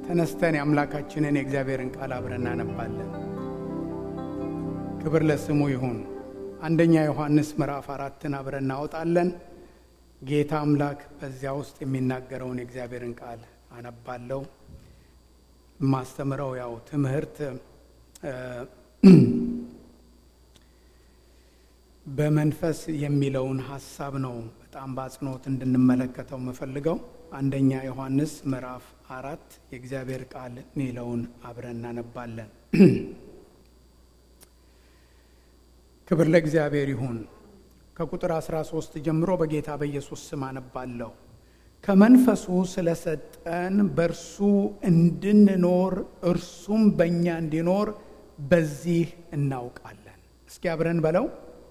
ተነስተን የአምላካችንን የእግዚአብሔርን ቃል አብረን እናነባለን። ክብር ለስሙ ይሁን። አንደኛ ዮሐንስ ምዕራፍ አራትን አብረን እናወጣለን። ጌታ አምላክ በዚያ ውስጥ የሚናገረውን የእግዚአብሔርን ቃል አነባለሁ። የማስተምረው ያው ትምህርት በመንፈስ የሚለውን ሀሳብ ነው በጣም በአጽንኦት እንድንመለከተው የምፈልገው። አንደኛ ዮሐንስ ምዕራፍ አራት የእግዚአብሔር ቃል የሚለውን አብረን እናነባለን። ክብር ለእግዚአብሔር ይሁን። ከቁጥር 13 ጀምሮ በጌታ በኢየሱስ ስም አነባለሁ። ከመንፈሱ ስለሰጠን በእርሱ እንድንኖር እርሱም በእኛ እንዲኖር በዚህ እናውቃለን። እስኪ አብረን በለው።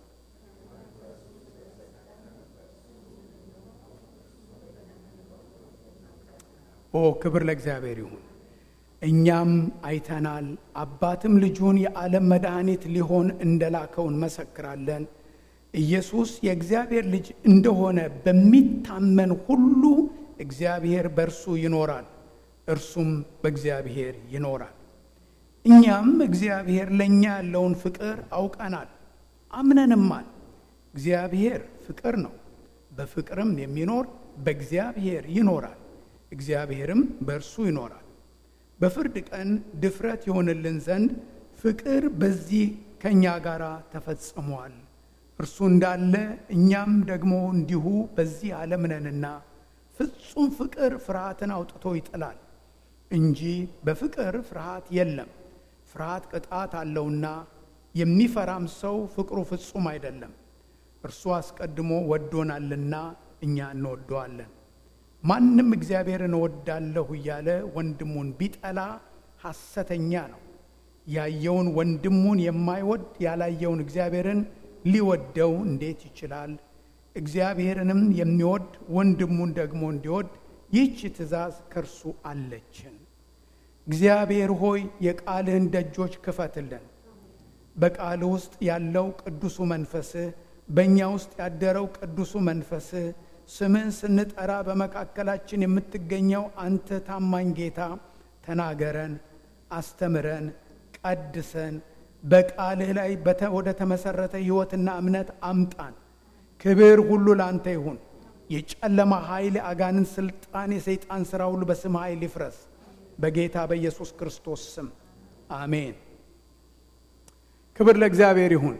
ኦ ክብር ለእግዚአብሔር ይሁን። እኛም አይተናል፣ አባትም ልጁን የዓለም መድኃኒት ሊሆን እንደላከው እንመሰክራለን። ኢየሱስ የእግዚአብሔር ልጅ እንደሆነ በሚታመን ሁሉ እግዚአብሔር በእርሱ ይኖራል፣ እርሱም በእግዚአብሔር ይኖራል። እኛም እግዚአብሔር ለእኛ ያለውን ፍቅር አውቀናል፣ አምነንማል። እግዚአብሔር ፍቅር ነው። በፍቅርም የሚኖር በእግዚአብሔር ይኖራል፣ እግዚአብሔርም በእርሱ ይኖራል። በፍርድ ቀን ድፍረት ይሆንልን ዘንድ ፍቅር በዚህ ከእኛ ጋር ተፈጽሟል። እርሱ እንዳለ እኛም ደግሞ እንዲሁ በዚህ ዓለም ነንና፣ ፍጹም ፍቅር ፍርሃትን አውጥቶ ይጥላል እንጂ በፍቅር ፍርሃት የለም። ፍርሃት ቅጣት አለውና፣ የሚፈራም ሰው ፍቅሩ ፍጹም አይደለም። እርሱ አስቀድሞ ወዶናልና እኛ እንወደዋለን። ማንም እግዚአብሔርን እወዳለሁ እያለ ወንድሙን ቢጠላ ሐሰተኛ ነው። ያየውን ወንድሙን የማይወድ ያላየውን እግዚአብሔርን ሊወደው እንዴት ይችላል? እግዚአብሔርንም የሚወድ ወንድሙን ደግሞ እንዲወድ ይህች ትእዛዝ ከእርሱ አለችን። እግዚአብሔር ሆይ የቃልህን ደጆች ክፈትልን። በቃልህ ውስጥ ያለው ቅዱሱ መንፈስህ፣ በእኛ ውስጥ ያደረው ቅዱሱ መንፈስህ ስምህን ስንጠራ በመካከላችን የምትገኘው አንተ ታማኝ ጌታ ተናገረን፣ አስተምረን፣ ቀድሰን በቃልህ ላይ ወደ ተመሰረተ ሕይወትና እምነት አምጣን። ክብር ሁሉ ለአንተ ይሁን። የጨለማ ኃይል፣ የአጋንን ስልጣን፣ የሰይጣን ሥራ ሁሉ በስም ኃይል ይፍረስ። በጌታ በኢየሱስ ክርስቶስ ስም አሜን። ክብር ለእግዚአብሔር ይሁን።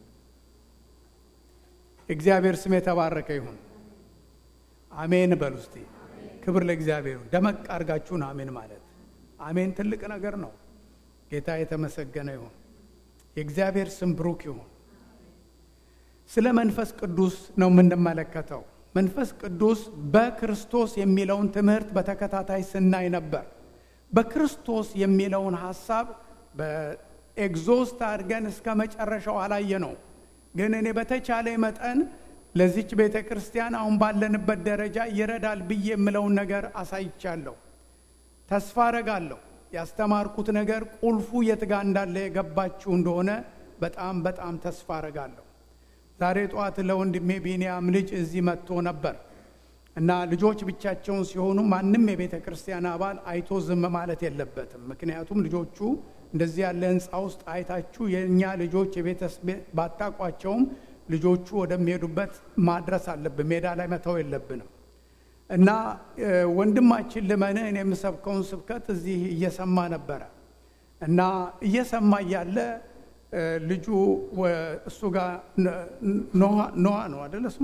የእግዚአብሔር ስም የተባረከ ይሁን። አሜን በሉ እስቲ። ክብር ለእግዚአብሔር ይሁን። ደመቅ አድርጋችሁን አሜን ማለት አሜን ትልቅ ነገር ነው። ጌታ የተመሰገነ ይሁን። የእግዚአብሔር ስም ብሩክ ይሁን። ስለ መንፈስ ቅዱስ ነው የምንመለከተው። መንፈስ ቅዱስ በክርስቶስ የሚለውን ትምህርት በተከታታይ ስናይ ነበር። በክርስቶስ የሚለውን ሀሳብ በኤግዞስት አድርገን እስከ መጨረሻው አላየ ነው። ግን እኔ በተቻለ መጠን ለዚች ቤተ ክርስቲያን አሁን ባለንበት ደረጃ ይረዳል ብዬ የምለውን ነገር አሳይቻለሁ። ተስፋ አረጋለሁ ያስተማርኩት ነገር ቁልፉ የት ጋ እንዳለ የገባችሁ እንደሆነ በጣም በጣም ተስፋ አረጋለሁ። ዛሬ ጠዋት ለወንድሜ ቢንያም ልጅ እዚህ መጥቶ ነበር እና ልጆች ብቻቸውን ሲሆኑ ማንም የቤተ ክርስቲያን አባል አይቶ ዝም ማለት የለበትም። ምክንያቱም ልጆቹ እንደዚህ ያለ ሕንፃ ውስጥ አይታችሁ የእኛ ልጆች የቤተሰብ ባታቋቸውም ልጆቹ ወደሚሄዱበት ማድረስ አለብን። ሜዳ ላይ መተው የለብንም እና ወንድማችን ልመንህ እኔ የምሰብከውን ስብከት እዚህ እየሰማ ነበረ እና እየሰማ እያለ ልጁ እሱ ጋር ኖዋ ነው አደለ ስሙ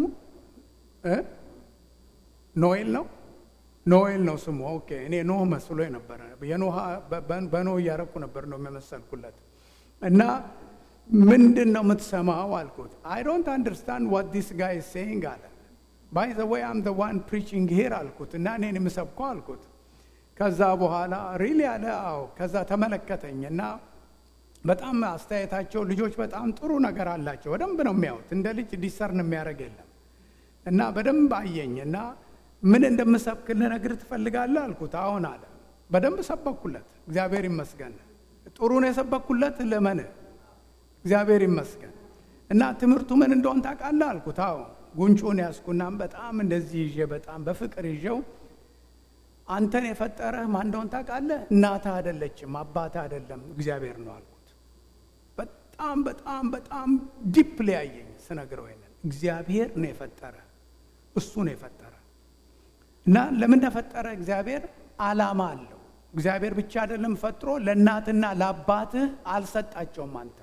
ኖኤል ነው ኖኤል ነው ስሙ። ኦኬ እኔ ኖህ መስሎ ነበረ። የኖህ በኖህ እያረኩ ነበር ነው የመሰልኩለት እና ምንድን ነው የምትሰማው አልኩት። አይ ዶንት አንደርስታንድ ዋት ዲስ ጋይ ሴይንግ አለ። ባይ ዘ ወይ አም ዘ ዋን ፕሪቺንግ ሂር አልኩት እና እኔን የምሰብከው አልኩት። ከዛ በኋላ ሪሊ አለ አዎ። ከዛ ተመለከተኝ እና በጣም አስተያየታቸው ልጆች በጣም ጥሩ ነገር አላቸው። በደንብ ነው የሚያዩት። እንደ ልጅ ዲሰርን የሚያደርግ የለም እና በደንብ አየኝ እና ምን እንደምሰብክ ልነግርህ ትፈልጋለህ አልኩት። አሁን አለ። በደንብ ሰበኩለት። እግዚአብሔር ይመስገን። ጥሩ ነው የሰበኩለት ለመን እግዚአብሔር ይመስገን። እና ትምህርቱ ምን እንደሆን ታውቃለህ አልኩት። አዎ ጉንጩን ያዝኩና በጣም እንደዚህ ይዤ በጣም በፍቅር ይዤው አንተን የፈጠረህ ማን እንደሆን ታውቃለህ? እናትህ አይደለችም፣ አባትህ አይደለም፣ እግዚአብሔር ነው አልኩት። በጣም በጣም በጣም ዲፕ ሊያየኝ ስነግረው ይሄንን እግዚአብሔር ነው የፈጠረ እሱ ነው የፈጠረ እና ለምን ተፈጠረ? እግዚአብሔር ዓላማ አለው። እግዚአብሔር ብቻ አይደለም ፈጥሮ ለእናትና ለአባትህ አልሰጣቸውም። አንተ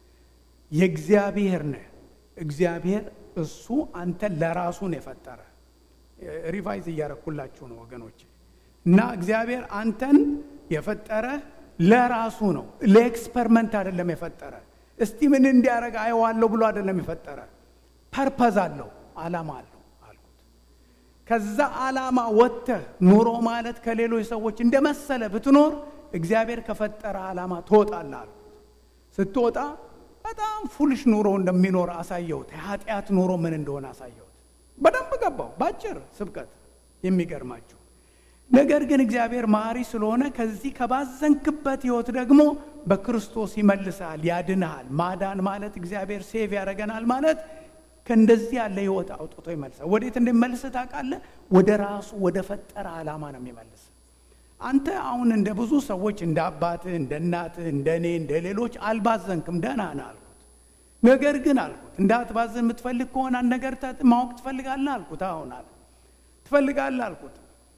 የእግዚአብሔር ነህ። እግዚአብሔር እሱ አንተን ለራሱ ነው የፈጠረ። ሪቫይዝ እያረኩላችሁ ነው ወገኖች። እና እግዚአብሔር አንተን የፈጠረ ለራሱ ነው፣ ለኤክስፐሪመንት አይደለም የፈጠረ። እስቲ ምን እንዲያደርግ አየዋለሁ ብሎ አይደለም የፈጠረ። ፐርፐዝ አለው፣ ዓላማ አለው አልኩት። ከዛ ዓላማ ወጥተህ ኑሮ ማለት ከሌሎች ሰዎች እንደመሰለ ብትኖር እግዚአብሔር ከፈጠረ ዓላማ ትወጣለህ አልኩት። ስትወጣ በጣም ፉልሽ ኑሮ እንደሚኖር አሳየሁት። የኃጢአት ኑሮ ምን እንደሆነ አሳየሁት። በደንብ ገባው በአጭር ስብከት የሚገርማችሁ ነገር ግን እግዚአብሔር መሐሪ ስለሆነ ከዚህ ከባዘንክበት ህይወት ደግሞ በክርስቶስ ይመልስሃል፣ ያድንሃል። ማዳን ማለት እግዚአብሔር ሴቭ ያደረገናል ማለት ከእንደዚህ ያለ ህይወት አውጥቶ ይመልሳል። ወዴት እንደሚመልስ ታውቃለህ? ወደ ራሱ ወደ ፈጠረ ዓላማ ነው የሚመልስ። አንተ አሁን እንደ ብዙ ሰዎች እንደ አባትህ፣ እንደ እናትህ፣ እንደ እኔ፣ እንደ ሌሎች አልባዘንክም፣ ደህና ነህ አልኩት። ነገር ግን አልኩት እንዳትባዝን የምትፈልግ ከሆነ አንድ ነገር ማወቅ ትፈልጋለህ አልኩት። አሁን አለ ትፈልጋለህ አልኩት።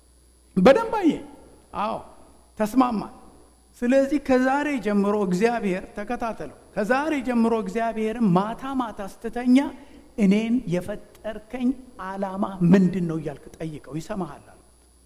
በደንብ አየ። አዎ ተስማማል። ስለዚህ ከዛሬ ጀምሮ እግዚአብሔር ተከታተለው። ከዛሬ ጀምሮ እግዚአብሔርን ማታ ማታ ስትተኛ እኔን የፈጠርከኝ ዓላማ ምንድን ነው እያልክ ጠይቀው፣ ይሰማሃል አልኩት።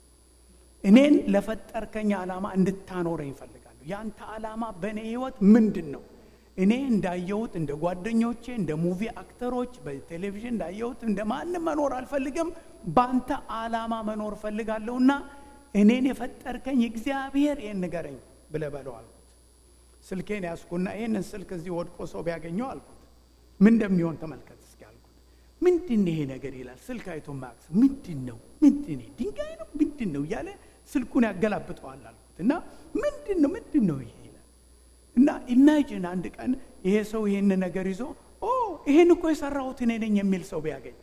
እኔን ለፈጠርከኝ ዓላማ እንድታኖረኝ እፈልጋለሁ። ያንተ ዓላማ በእኔ ህይወት ምንድን ነው? እኔ እንዳየሁት እንደ ጓደኞቼ እንደ ሙቪ አክተሮች በቴሌቪዥን እንዳየሁት እንደ ማንም መኖር አልፈልግም። በአንተ ዓላማ መኖር እፈልጋለሁና እኔን የፈጠርከኝ እግዚአብሔር ይህን ንገረኝ ብለህ በለው አልኩት። ስልኬን ያዝኩና ይህንን ስልክ እዚህ ወድቆ ሰው ቢያገኘው አልኩት ምን እንደሚሆን ተመልከት እስኪ አልኩት። ምንድን ይሄ ነገር ይላል። ስልክ አይቶ ማክስ ምንድን ነው ምንድን ድንጋይ ነው ምንድን ነው እያለ ስልኩን ያገላብጠዋል አልኩት እና ምንድን ነው ምንድን ነው ይሄ እና ኢማጂን አንድ ቀን ይሄ ሰው ይሄን ነገር ይዞ ኦ ይሄን እኮ የሰራሁት እኔ ነኝ የሚል ሰው ቢያገኝ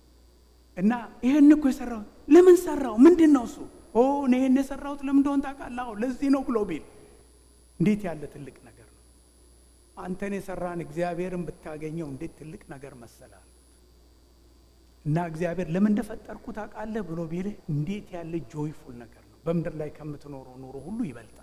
እና ይሄን እኮ የሰራሁት ለምን ሰራው? ምንድን ነው እሱ? ኦ እኔ ይሄን የሰራሁት ለምን እንደሆነ ታውቃለህ? አዎ ለዚህ ነው ብሎ ቢል እንዴት ያለ ትልቅ ነገር ነው! አንተን የሰራን እግዚአብሔርን ብታገኘው እንዴት ትልቅ ነገር መሰላል። እና እግዚአብሔር ለምን እንደፈጠርኩ ታውቃለህ ብሎ ቢልህ እንዴት ያለ ጆይፉል ነገር ነው! በምድር ላይ ከምትኖረው ኑሮ ሁሉ ይበልጣል።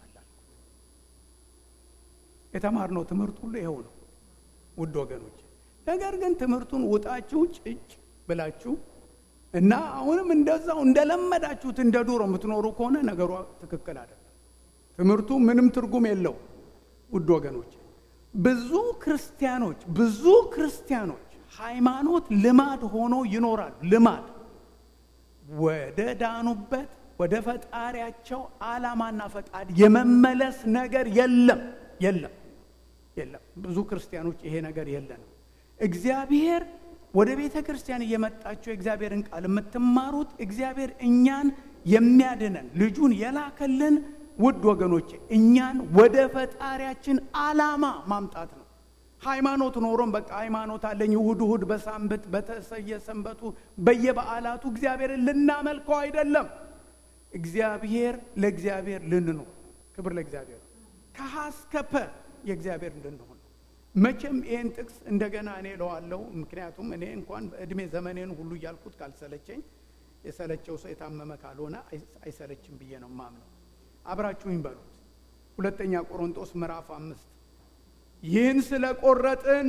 የተማርነው ትምህርት ሁሉ ይኸው ነው ውድ ወገኖች። ነገር ግን ትምህርቱን ውጣችሁ ጭጭ ብላችሁ እና አሁንም እንደዛው እንደለመዳችሁት እንደ ዱሮ የምትኖሩ ከሆነ ነገሩ ትክክል አይደለም። ትምህርቱ ምንም ትርጉም የለው ውድ ወገኖች። ብዙ ክርስቲያኖች ብዙ ክርስቲያኖች ሃይማኖት ልማድ ሆኖ ይኖራሉ። ልማድ ወደ ዳኑበት ወደ ፈጣሪያቸው ዓላማና ፈቃድ የመመለስ ነገር የለም የለም የለም። ብዙ ክርስቲያኖች ይሄ ነገር የለንም። እግዚአብሔር ወደ ቤተ ክርስቲያን እየመጣችሁ የእግዚአብሔርን ቃል የምትማሩት እግዚአብሔር እኛን የሚያድነን ልጁን የላከልን ውድ ወገኖቼ እኛን ወደ ፈጣሪያችን ዓላማ ማምጣት ነው። ሃይማኖት ኖሮም በቃ ሃይማኖት አለኝ እሁድ እሁድ በሳምንት በተሰየ ሰንበቱ በየበዓላቱ እግዚአብሔርን ልናመልከው አይደለም። እግዚአብሔር ለእግዚአብሔር ልንኖር ክብር ለእግዚአብሔር ከሀስከፐ የእግዚአብሔር እንድንሆን መቼም ይህን ጥቅስ እንደገና እኔ እለዋለሁ። ምክንያቱም እኔ እንኳን በእድሜ ዘመኔን ሁሉ እያልኩት ካልሰለቸኝ የሰለቸው ሰው የታመመ ካልሆነ አይሰለችም ብዬ ነው ማምነው። አብራችሁኝ በሉት። ሁለተኛ ቆሮንጦስ ምዕራፍ አምስት ይህን ስለ ቆረጥን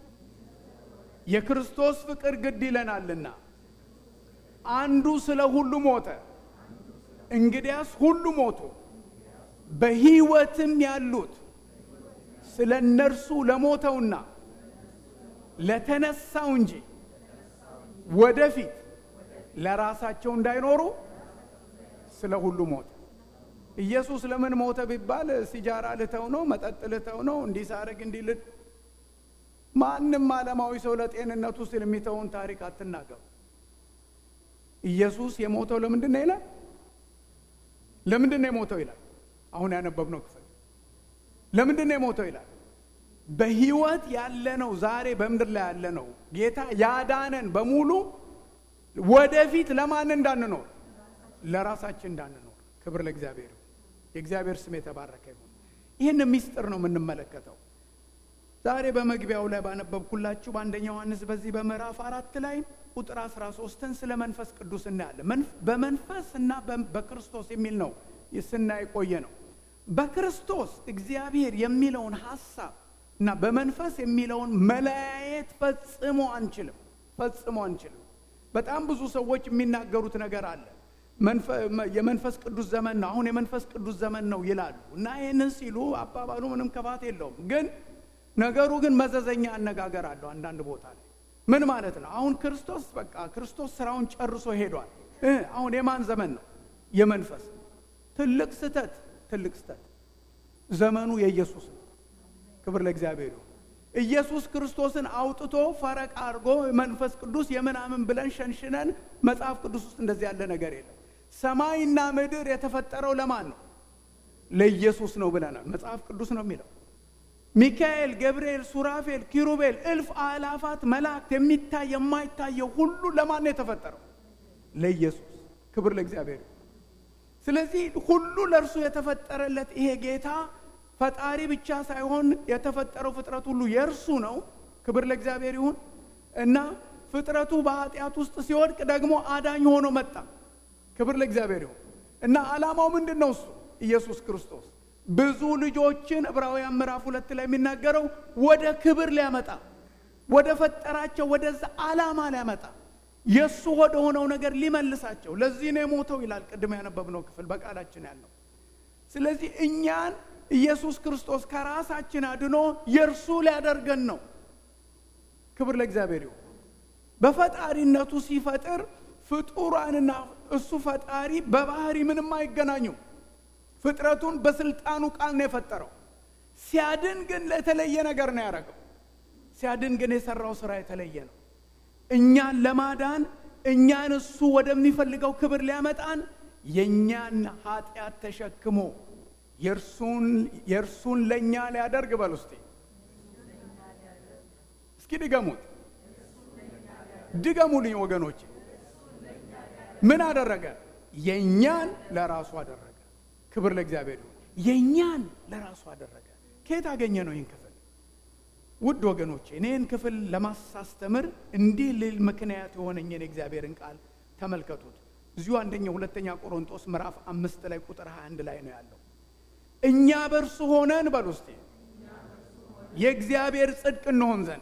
የክርስቶስ ፍቅር ግድ ይለናልና አንዱ ስለ ሁሉ ሞተ፣ እንግዲያስ ሁሉ ሞቱ በሕይወትም ያሉት ስለ እነርሱ ለሞተውና ለተነሳው እንጂ ወደፊት ለራሳቸው እንዳይኖሩ ስለ ሁሉ ሞተ። ኢየሱስ ለምን ሞተ ቢባል ሲጃራ ልተው ነው፣ መጠጥ ልተው ነው፣ እንዲህ ሳረግ እንዲህ ልት ማንም ዓለማዊ ሰው ለጤንነቱ ሲል የሚተውን ታሪክ አትናገሩ። ኢየሱስ የሞተው ለምንድን ነው ይላል? ለምንድን ነው የሞተው ይላል? አሁን ያነበብነው ክፍል ለምንድን ነው የሞተው ይላል? በህይወት ያለነው ዛሬ በምድር ላይ ያለነው ጌታ ያዳነን በሙሉ ወደፊት ለማን እንዳንኖር ለራሳችን እንዳንኖር ክብር ለእግዚአብሔር ይሁን። የእግዚአብሔር ስም የተባረከ ይሁን። ይህን ምስጢር ነው የምንመለከተው ዛሬ በመግቢያው ላይ ባነበብኩላችሁ በአንደኛ ዮሐንስ በዚህ በምዕራፍ አራት ላይ ቁጥር 13ን ስለ መንፈስ ቅዱስ እናያለን። በመንፈስ እና በክርስቶስ የሚል ነው ስናይ ቆየ ነው። በክርስቶስ እግዚአብሔር የሚለውን ሀሳብ እና በመንፈስ የሚለውን መለያየት ፈጽሞ አንችልም፣ ፈጽሞ አንችልም። በጣም ብዙ ሰዎች የሚናገሩት ነገር አለ። የመንፈስ ቅዱስ ዘመን ነው፣ አሁን የመንፈስ ቅዱስ ዘመን ነው ይላሉ እና ይህንን ሲሉ አባባሉ ምንም ክፋት የለውም ግን ነገሩ ግን መዘዘኛ አነጋገር አለው። አንዳንድ ቦታ ላይ ምን ማለት ነው? አሁን ክርስቶስ በቃ ክርስቶስ ስራውን ጨርሶ ሄዷል። አሁን የማን ዘመን ነው? የመንፈስ ትልቅ ስተት፣ ትልቅ ስተት። ዘመኑ የኢየሱስ ነው። ክብር ለእግዚአብሔር ይሁን። ኢየሱስ ክርስቶስን አውጥቶ ፈረቅ አድርጎ መንፈስ ቅዱስ የምናምን ብለን ሸንሽነን መጽሐፍ ቅዱስ ውስጥ እንደዚህ ያለ ነገር የለም። ሰማይና ምድር የተፈጠረው ለማን ነው? ለኢየሱስ ነው ብለናል። መጽሐፍ ቅዱስ ነው የሚለው ሚካኤል፣ ገብርኤል፣ ሱራፌል፣ ኪሩቤል፣ እልፍ አእላፋት መላእክት የሚታይ የማይታየው ሁሉ ለማን ነው የተፈጠረው? ለኢየሱስ። ክብር ለእግዚአብሔር። ስለዚህ ሁሉ ለእርሱ የተፈጠረለት ይሄ ጌታ ፈጣሪ ብቻ ሳይሆን የተፈጠረው ፍጥረት ሁሉ የእርሱ ነው። ክብር ለእግዚአብሔር ይሁን እና ፍጥረቱ በኃጢአት ውስጥ ሲወድቅ ደግሞ አዳኝ ሆኖ መጣ። ክብር ለእግዚአብሔር ይሁን እና ዓላማው ምንድን ነው? እሱ ኢየሱስ ክርስቶስ ብዙ ልጆችን ዕብራውያን ምዕራፍ ሁለት ላይ የሚናገረው ወደ ክብር ሊያመጣ ወደ ፈጠራቸው ወደዛ ዓላማ ሊያመጣ የእሱ ወደ ሆነው ነገር ሊመልሳቸው ለዚህ ነው የሞተው ይላል። ቅድም ያነበብነው ክፍል በቃላችን ያለው። ስለዚህ እኛን ኢየሱስ ክርስቶስ ከራሳችን አድኖ የእርሱ ሊያደርገን ነው። ክብር ለእግዚአብሔር ይሁን። በፈጣሪነቱ ሲፈጥር ፍጡራንና እሱ ፈጣሪ በባህሪ ምንም አይገናኙም። ፍጥረቱን በስልጣኑ ቃል ነው የፈጠረው። ሲያድን ግን ለተለየ ነገር ነው ያደረገው። ሲያድን ግን የሰራው ስራ የተለየ ነው። እኛን ለማዳን እኛን እሱ ወደሚፈልገው ክብር ሊያመጣን የእኛን ኃጢአት ተሸክሞ የእርሱን ለእኛ ሊያደርግ በል ውስጤ እስኪ ድገሙት፣ ድገሙልኝ ወገኖቼ። ምን አደረገ? የእኛን ለራሱ አደረገ። ክብር ለእግዚአብሔር ይሁን። የእኛን ለራሱ አደረገ። ከየት አገኘ ነው ይህን ክፍል? ውድ ወገኖቼ እኔን ክፍል ለማሳስተምር እንዲህ ልል ምክንያት የሆነኝን የእግዚአብሔርን ቃል ተመልከቱት። እዚሁ አንደኛ ሁለተኛ ቆሮንጦስ ምዕራፍ አምስት ላይ ቁጥር 21 ላይ ነው ያለው። እኛ በእርሱ ሆነን በል ውስጤ የእግዚአብሔር ጽድቅ እንሆን ዘንድ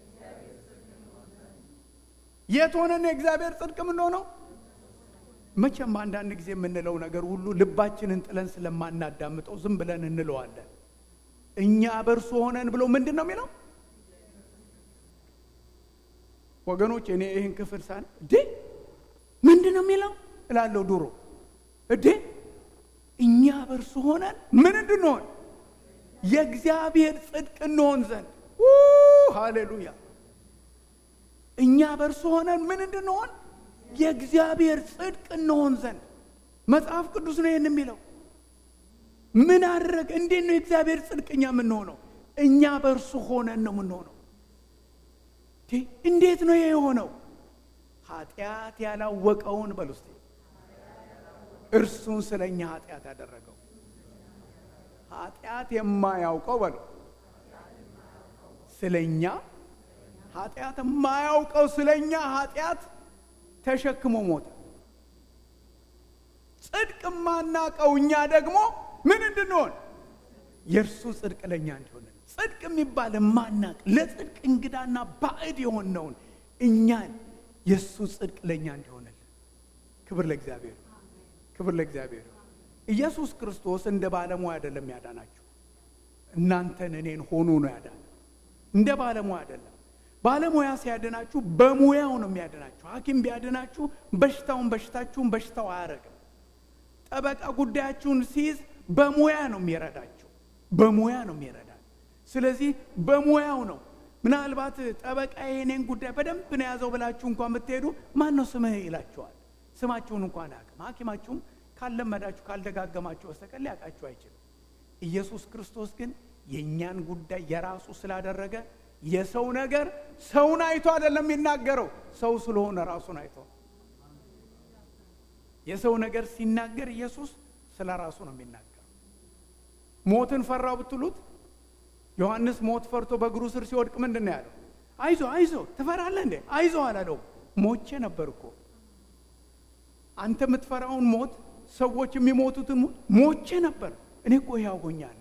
የት ሆነን የእግዚአብሔር ጽድቅ የምንሆነው? መቼም አንዳንድ ጊዜ የምንለው ነገር ሁሉ ልባችንን ጥለን ስለማናዳምጠው ዝም ብለን እንለዋለን። እኛ በእርሱ ሆነን ብሎ ምንድን ነው የሚለው? ወገኖች እኔ ይህን ክፍል ሳን እዴ ምንድን ነው የሚለው እላለሁ ድሮ እዴ እኛ በእርሱ ሆነን ምን እንድንሆን የእግዚአብሔር ጽድቅ እንሆን ዘንድ ሃሌሉያ እኛ በእርሱ ሆነን ምን እንድንሆን የእግዚአብሔር ጽድቅ እንሆን ዘንድ መጽሐፍ ቅዱስ ነው ይህን የሚለው ምን አድረግ እንዴት ነው የእግዚአብሔር ጽድቅ እኛ የምንሆነው እኛ በእርሱ ሆነን ነው የምንሆነው እንዴት ነው ይሄ የሆነው ኃጢአት ያላወቀውን በል ውስጥ እርሱን ስለ እኛ ኃጢአት ያደረገው ኃጢአት የማያውቀው በሉ ስለ እኛ ኃጢአት የማያውቀው ስለ እኛ ኃጢአት ተሸክሞ ሞተ ጽድቅ የማናቀው እኛ ደግሞ ምን እንድንሆን የእርሱ ጽድቅ ለእኛ እንዲሆን ጽድቅ የሚባል የማናቅ ለጽድቅ እንግዳና ባዕድ የሆነውን እኛን የእሱ ጽድቅ ለእኛ እንዲሆንልን ክብር ለእግዚአብሔር ክብር ለእግዚአብሔር ኢየሱስ ክርስቶስ እንደ ባለሙያ አይደለም ያዳናችሁ እናንተን እኔን ሆኖ ነው ያዳነ እንደ ባለሙያ አይደለም ባለሙያ ሲያድናችሁ በሙያው ነው የሚያድናችሁ ሀኪም ቢያድናችሁ በሽታውን በሽታችሁን በሽታው አያረግም ጠበቃ ጉዳያችሁን ሲይዝ በሙያ ነው የሚረዳችሁ በሙያ ነው የሚረዳ ስለዚህ በሙያው ነው ምናልባት ጠበቃ የኔን ጉዳይ በደንብ ነው የያዘው ብላችሁ እንኳን ብትሄዱ ማን ነው ስምህ ይላችኋል ስማችሁን እንኳን አያውቅም ሀኪማችሁም ካለመዳችሁ ካልደጋገማችሁ በስተቀር ሊያውቃችሁ አይችልም ኢየሱስ ክርስቶስ ግን የእኛን ጉዳይ የራሱ ስላደረገ የሰው ነገር ሰውን አይቶ አይደለም የሚናገረው ሰው ስለሆነ ራሱን አይቶ የሰው ነገር ሲናገር ኢየሱስ ስለ ራሱ ነው የሚናገረው። ሞትን ፈራው ብትሉት ዮሐንስ ሞት ፈርቶ በእግሩ ስር ሲወድቅ ምንድን ነው ያለው? አይዞ አይዞ ትፈራለህ እንዴ? አይዞ አላለው። ሞቼ ነበር እኮ አንተ የምትፈራውን ሞት ሰዎች የሚሞቱትን ሞት ሞቼ ነበር። እኔ እኮ ሕያው ሆኛለሁ።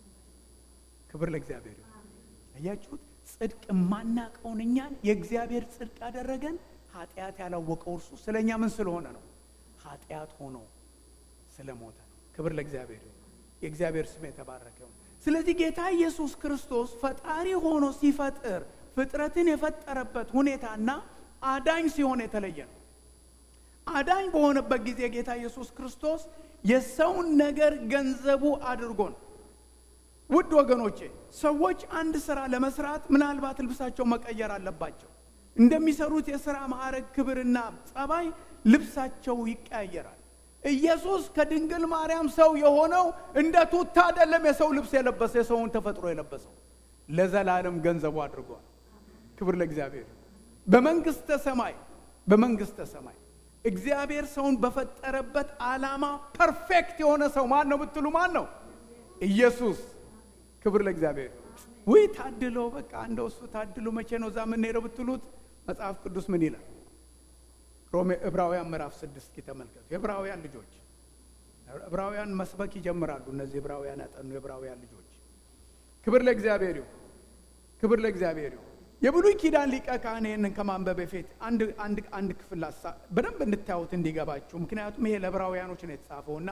ክብር ለእግዚአብሔር ይሁን። አያችሁት? ጽድቅ የማናቀውን እኛን የእግዚአብሔር ጽድቅ ያደረገን ኃጢአት ያላወቀው እርሱ ስለ እኛ ምን ስለሆነ ነው? ኃጢአት ሆኖ ስለ ሞተ ነው። ክብር ለእግዚአብሔር ይሁን። የእግዚአብሔር ስም የተባረከ ይሁን። ስለዚህ ጌታ ኢየሱስ ክርስቶስ ፈጣሪ ሆኖ ሲፈጥር ፍጥረትን የፈጠረበት ሁኔታና አዳኝ ሲሆን የተለየ ነው። አዳኝ በሆነበት ጊዜ ጌታ ኢየሱስ ክርስቶስ የሰውን ነገር ገንዘቡ አድርጎ ነው። ውድ ወገኖቼ ሰዎች አንድ ስራ ለመስራት ምናልባት ልብሳቸው መቀየር አለባቸው። እንደሚሰሩት የሥራ ማዕረግ ክብርና ጸባይ ልብሳቸው ይቀያየራል። ኢየሱስ ከድንግል ማርያም ሰው የሆነው እንደ ቱታ አይደለም። የሰው ልብስ የለበሰ የሰውን ተፈጥሮ የለበሰው ለዘላለም ገንዘቡ አድርጓል። ክብር ለእግዚአብሔር። በመንግስተ ሰማይ በመንግስተ ሰማይ እግዚአብሔር ሰውን በፈጠረበት ዓላማ ፐርፌክት የሆነ ሰው ማን ነው ብትሉ ማን ነው? ኢየሱስ። ክብር ለእግዚአብሔር። ውይ ታድሎ በቃ እንደው እሱ ታድሎ መቼ ነው እዛ የምንሄደው ብትሉት መጽሐፍ ቅዱስ ምን ይላል? ሮሜ ዕብራውያን ምዕራፍ ስድስት ተመልከቱ። የዕብራውያን ልጆች ዕብራውያን መስበክ ይጀምራሉ። እነዚህ ዕብራውያን ያጠኑ የዕብራውያን ልጆች ክብር ለእግዚአብሔር ይሁን። ክብር ለእግዚአብሔር ይሁን። የብሉይ ኪዳን ሊቀ ካህን ይህንን ከማንበብ በፊት አንድ አንድ አንድ ክፍል በደንብ እንድታዩት እንዲገባችሁ፣ ምክንያቱም ይሄ ለዕብራውያኖች ነው የተጻፈውና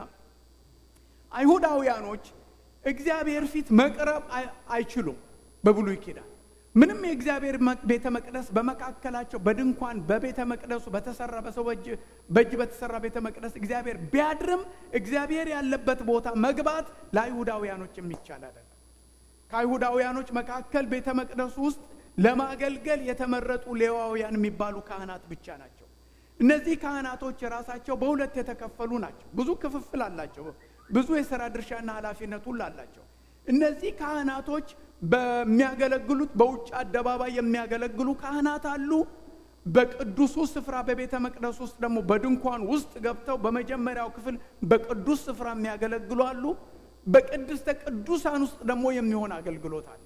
አይሁዳውያኖች እግዚአብሔር ፊት መቅረብ አይችሉም። በብሉይ ኪዳን ምንም የእግዚአብሔር ቤተ መቅደስ በመካከላቸው በድንኳን በቤተ መቅደሱ በተሰራ በሰው በእጅ በተሰራ ቤተ መቅደስ እግዚአብሔር ቢያድርም እግዚአብሔር ያለበት ቦታ መግባት ለአይሁዳውያኖች የሚቻል አይደለም። ከአይሁዳውያኖች መካከል ቤተ መቅደሱ ውስጥ ለማገልገል የተመረጡ ሌዋውያን የሚባሉ ካህናት ብቻ ናቸው። እነዚህ ካህናቶች የራሳቸው በሁለት የተከፈሉ ናቸው። ብዙ ክፍፍል አላቸው። ብዙ የሥራ ድርሻና ኃላፊነት ሁሉ አላቸው። እነዚህ ካህናቶች በሚያገለግሉት በውጭ አደባባይ የሚያገለግሉ ካህናት አሉ። በቅዱሱ ስፍራ በቤተ መቅደስ ውስጥ ደግሞ በድንኳን ውስጥ ገብተው በመጀመሪያው ክፍል በቅዱስ ስፍራ የሚያገለግሉ አሉ። በቅድስተ ቅዱሳን ውስጥ ደግሞ የሚሆን አገልግሎት አለ።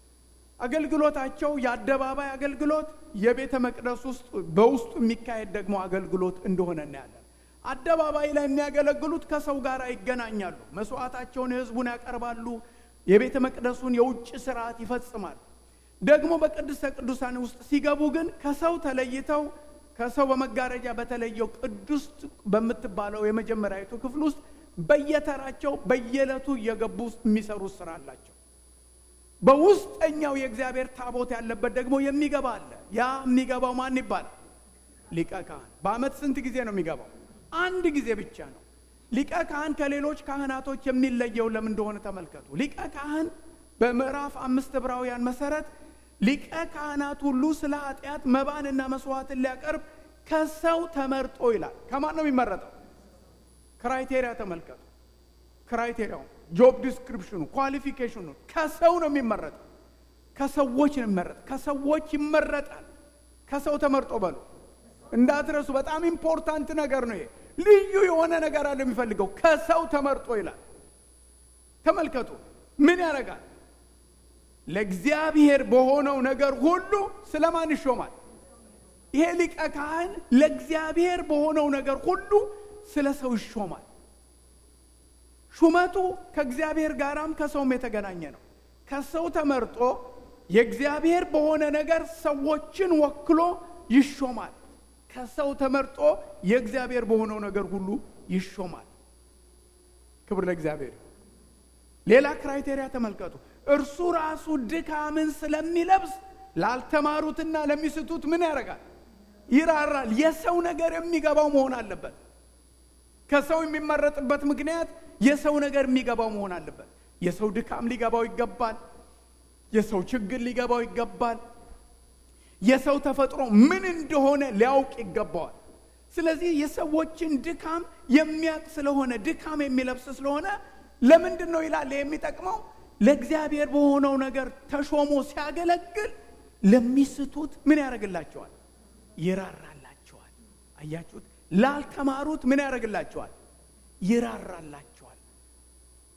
አገልግሎታቸው የአደባባይ አገልግሎት፣ የቤተ መቅደስ ውስጥ በውስጡ የሚካሄድ ደግሞ አገልግሎት እንደሆነ እናያለን። አደባባይ ላይ የሚያገለግሉት ከሰው ጋር ይገናኛሉ። መስዋዕታቸውን የሕዝቡን ያቀርባሉ። የቤተ መቅደሱን የውጭ ስርዓት ይፈጽማል። ደግሞ በቅድስተ ቅዱሳን ውስጥ ሲገቡ ግን ከሰው ተለይተው ከሰው በመጋረጃ በተለየው ቅዱስ በምትባለው የመጀመሪያዊቱ ክፍል ውስጥ በየተራቸው በየዕለቱ እየገቡ የሚሰሩት ስራ አላቸው። በውስጠኛው የእግዚአብሔር ታቦት ያለበት ደግሞ የሚገባ አለ። ያ የሚገባው ማን ይባላል? ሊቀ ካህን። በዓመት ስንት ጊዜ ነው የሚገባው? አንድ ጊዜ ብቻ ነው። ሊቀ ካህን ከሌሎች ካህናቶች የሚለየው ለምን እንደሆነ ተመልከቱ። ሊቀ ካህን በምዕራፍ አምስት ዕብራውያን መሰረት ሊቀ ካህናት ሁሉ ስለ ኃጢአት መባንና መስዋዕትን ሊያቀርብ ከሰው ተመርጦ ይላል። ከማን ነው የሚመረጠው? ክራይቴሪያ ተመልከቱ። ክራይቴሪያው ጆብ ዲስክሪፕሽኑ ኳሊፊኬሽኑ ከሰው ነው የሚመረጠው። ከሰዎች ነው የሚመረጠው። ከሰዎች ይመረጣል። ከሰው ተመርጦ በሉ እንዳትረሱ። በጣም ኢምፖርታንት ነገር ነው ይሄ። ልዩ የሆነ ነገር አለ የሚፈልገው ከሰው ተመርጦ ይላል። ተመልከቱ ምን ያደርጋል? ለእግዚአብሔር በሆነው ነገር ሁሉ ስለማን ይሾማል? ይሄ ሊቀ ካህን ለእግዚአብሔር በሆነው ነገር ሁሉ ስለ ሰው ይሾማል። ሹመቱ ከእግዚአብሔር ጋራም ከሰውም የተገናኘ ነው። ከሰው ተመርጦ የእግዚአብሔር በሆነ ነገር ሰዎችን ወክሎ ይሾማል። ከሰው ተመርጦ የእግዚአብሔር በሆነው ነገር ሁሉ ይሾማል። ክብር ለእግዚአብሔር። ሌላ ክራይቴሪያ ተመልከቱ። እርሱ ራሱ ድካምን ስለሚለብስ ላልተማሩትና ለሚስቱት ምን ያደርጋል? ይራራል። የሰው ነገር የሚገባው መሆን አለበት። ከሰው የሚመረጥበት ምክንያት የሰው ነገር የሚገባው መሆን አለበት። የሰው ድካም ሊገባው ይገባል። የሰው ችግር ሊገባው ይገባል። የሰው ተፈጥሮ ምን እንደሆነ ሊያውቅ ይገባዋል። ስለዚህ የሰዎችን ድካም የሚያውቅ ስለሆነ ድካም የሚለብስ ስለሆነ ለምንድን ነው ይላል የሚጠቅመው ለእግዚአብሔር በሆነው ነገር ተሾሞ ሲያገለግል ለሚስቱት ምን ያደርግላቸዋል? ይራራላቸዋል። አያችሁት? ላልተማሩት ምን ያደርግላቸዋል? ይራራላቸዋል።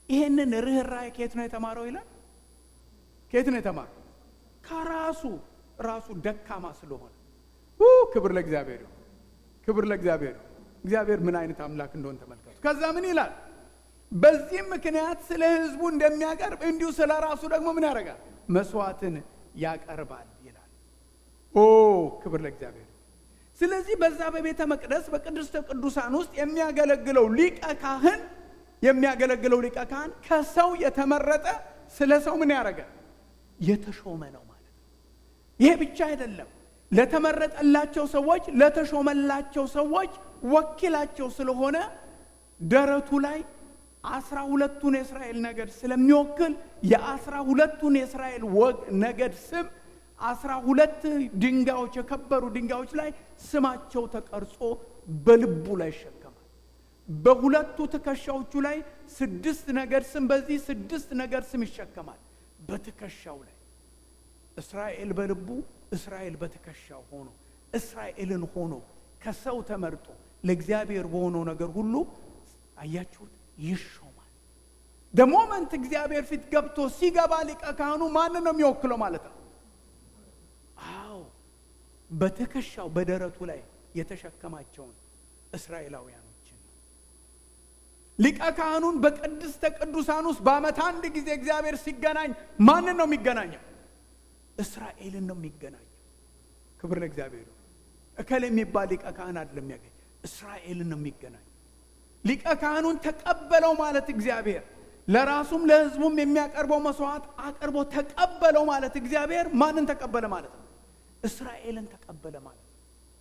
ይሄንን ርኅራኄ ከየት ነው የተማረው ይላል። ከየት ነው የተማረው? ከራሱ ራሱ ደካማ ስለሆነ። ክብር ለእግዚአብሔር ይሁን፣ ክብር ለእግዚአብሔር ይሁን። እግዚአብሔር ምን አይነት አምላክ እንደሆን ተመልከቱ። ከዛ ምን ይላል? በዚህም ምክንያት ስለ ሕዝቡ እንደሚያቀርብ እንዲሁ ስለ ራሱ ደግሞ ምን ያደርጋል? መስዋዕትን ያቀርባል ይላል። ኦ ክብር ለእግዚአብሔር። ስለዚህ በዛ በቤተ መቅደስ በቅድስተ ቅዱሳን ውስጥ የሚያገለግለው ሊቀ ካህን የሚያገለግለው ሊቀ ካህን ከሰው የተመረጠ ስለ ሰው ምን ያደረገ የተሾመ ነው ማለት ነው። ይሄ ብቻ አይደለም። ለተመረጠላቸው ሰዎች ለተሾመላቸው ሰዎች ወኪላቸው ስለሆነ ደረቱ ላይ አስራ ሁለቱን የእስራኤል ነገድ ስለሚወክል የአስራ ሁለቱን የእስራኤል ወግ ነገድ ስም አስራ ሁለት ድንጋዮች የከበሩ ድንጋዮች ላይ ስማቸው ተቀርጾ በልቡ ላይ ይሸከማል። በሁለቱ ትከሻዎቹ ላይ ስድስት ነገድ ስም በዚህ ስድስት ነገድ ስም ይሸከማል። በትከሻው ላይ እስራኤል በልቡ እስራኤል በትከሻው ሆኖ እስራኤልን ሆኖ ከሰው ተመርጦ ለእግዚአብሔር በሆነው ነገር ሁሉ አያችሁት ይሾማል። ደሞመንት እግዚአብሔር ፊት ገብቶ ሲገባ ሊቀ ካህኑ ማንን ነው የሚወክለው ማለት ነው? አዎ በትከሻው በደረቱ ላይ የተሸከማቸውን እስራኤላውያኖችን ነው። ሊቀ ካህኑን በቅድስተ ቅዱሳን ውስጥ በዓመት አንድ ጊዜ እግዚአብሔር ሲገናኝ ማንን ነው የሚገናኘው? እስራኤልን ነው የሚገናኘው። ክብር ለእግዚአብሔር። እከል የሚባል ሊቀ ካህን አይደለም የሚያገኝ እስራኤልን ነው የሚገናኘው። ሊቀ ካህኑን ተቀበለው ማለት እግዚአብሔር ለራሱም ለሕዝቡም የሚያቀርበው መስዋዕት አቅርቦ ተቀበለው ማለት እግዚአብሔር ማንን ተቀበለ ማለት ነው? እስራኤልን ተቀበለ ማለት ነው።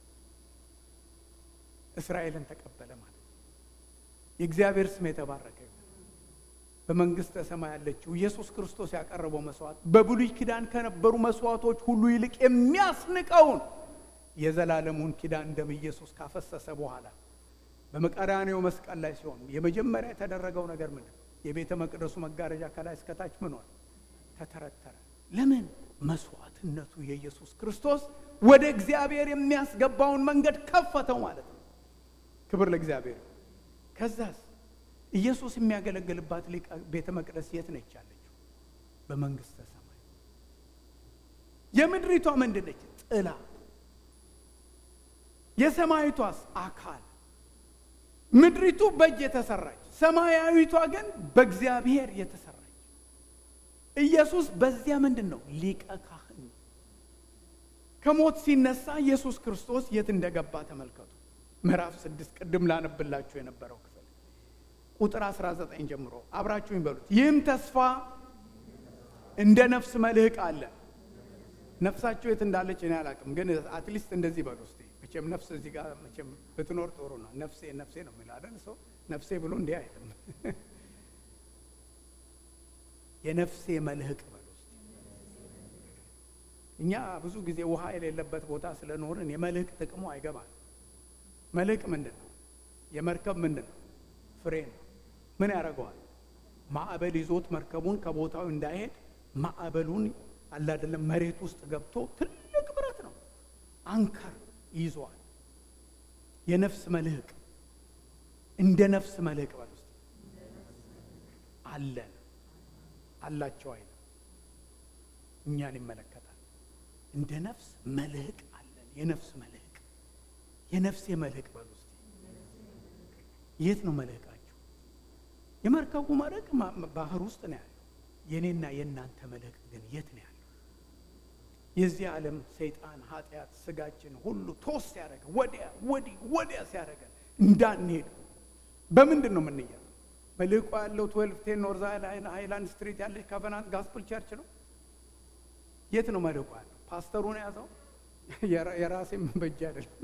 እስራኤልን ተቀበለ ማለት ነው። የእግዚአብሔር ስም የተባረከ በመንግስተ ሰማይ ያለችው ኢየሱስ ክርስቶስ ያቀረበው መስዋዕት በብሉይ ኪዳን ከነበሩ መስዋዕቶች ሁሉ ይልቅ የሚያስንቀውን የዘላለሙን ኪዳን ደም ኢየሱስ ካፈሰሰ በኋላ በመቀራኔው መስቀል ላይ ሲሆን የመጀመሪያ የተደረገው ነገር ምንድን ነው? የቤተ መቅደሱ መጋረጃ ከላይ እስከታች ምን ሆነ? ተተረተረ። ለምን? መስዋዕትነቱ የኢየሱስ ክርስቶስ ወደ እግዚአብሔር የሚያስገባውን መንገድ ከፈተው ማለት ነው። ክብር ለእግዚአብሔር። ከዛስ ኢየሱስ የሚያገለግልባት ቤተ መቅደስ የት ነች ያለችው? በመንግስተ ሰማይ። የምድሪቷ ምንድን ነች? ጥላ። የሰማይቷስ አካል ምድሪቱ በእጅ የተሰራች ሰማያዊቷ ግን በእግዚአብሔር የተሰራች። ኢየሱስ በዚያ ምንድን ነው? ሊቀ ካህን። ከሞት ሲነሳ ኢየሱስ ክርስቶስ የት እንደገባ ተመልከቱ። ምዕራፍ ስድስት ቅድም ላነብላችሁ የነበረው ክፍል ቁጥር 19 ጀምሮ አብራችሁኝ በሉት። ይህም ተስፋ እንደ ነፍስ መልህቅ አለ። ነፍሳችሁ የት እንዳለች እኔ አላውቅም፣ ግን አትሊስት እንደዚህ በሉ እስቲ መቼም ነፍስ እዚህ ጋር መቼም ብትኖር ጥሩ ነው። ነፍሴ ነፍሴ ነው የሚለው አይደል? ሰው ነፍሴ ብሎ እንዲህ አይልም። የነፍሴ መልህቅ በሉ እስቲ። እኛ ብዙ ጊዜ ውሃ የሌለበት ቦታ ስለኖርን የመልህቅ ጥቅሙ አይገባል። መልህቅ ምንድን ነው? የመርከብ ምንድን ነው? ፍሬ ነው። ምን ያደርገዋል? ማዕበል ይዞት መርከቡን ከቦታው እንዳይሄድ ማዕበሉን አላደለም መሬት ውስጥ ገብቶ ትልቅ ብረት ነው አንከር ይዘዋል። የነፍስ መልህቅ እንደ ነፍስ መልህቅ በል ውስጥ አለን አላቸው አይነ እኛን ይመለከታል። እንደ ነፍስ መልህቅ አለን። የነፍስ መልህቅ የነፍሴ መልህቅ በል ውስጥ የት ነው መልህቃችሁ? የመርከቡ መልህቅ ባህር ውስጥ ነው ያለው። የእኔና የእናንተ መልህቅ ግን የት ነው ያለው? የዚህ ዓለም ሰይጣን ኃጢአት ስጋችን ሁሉ ቶስ ሲያደርገን ወዲያ ወዲህ ወዲያ ሲያደርገን እንዳንሄድ በምንድን ነው የምንያዘው? መልህቋ ያለው ትዌልቭ ቴን ኖርዝ ሃይላንድ ስትሪት ያለች ካቨናንት ጋስፕል ቸርች ነው። የት ነው መልህቋ ያለው? ፓስተሩን የያዘው የራሴም በእጅ አይደለም።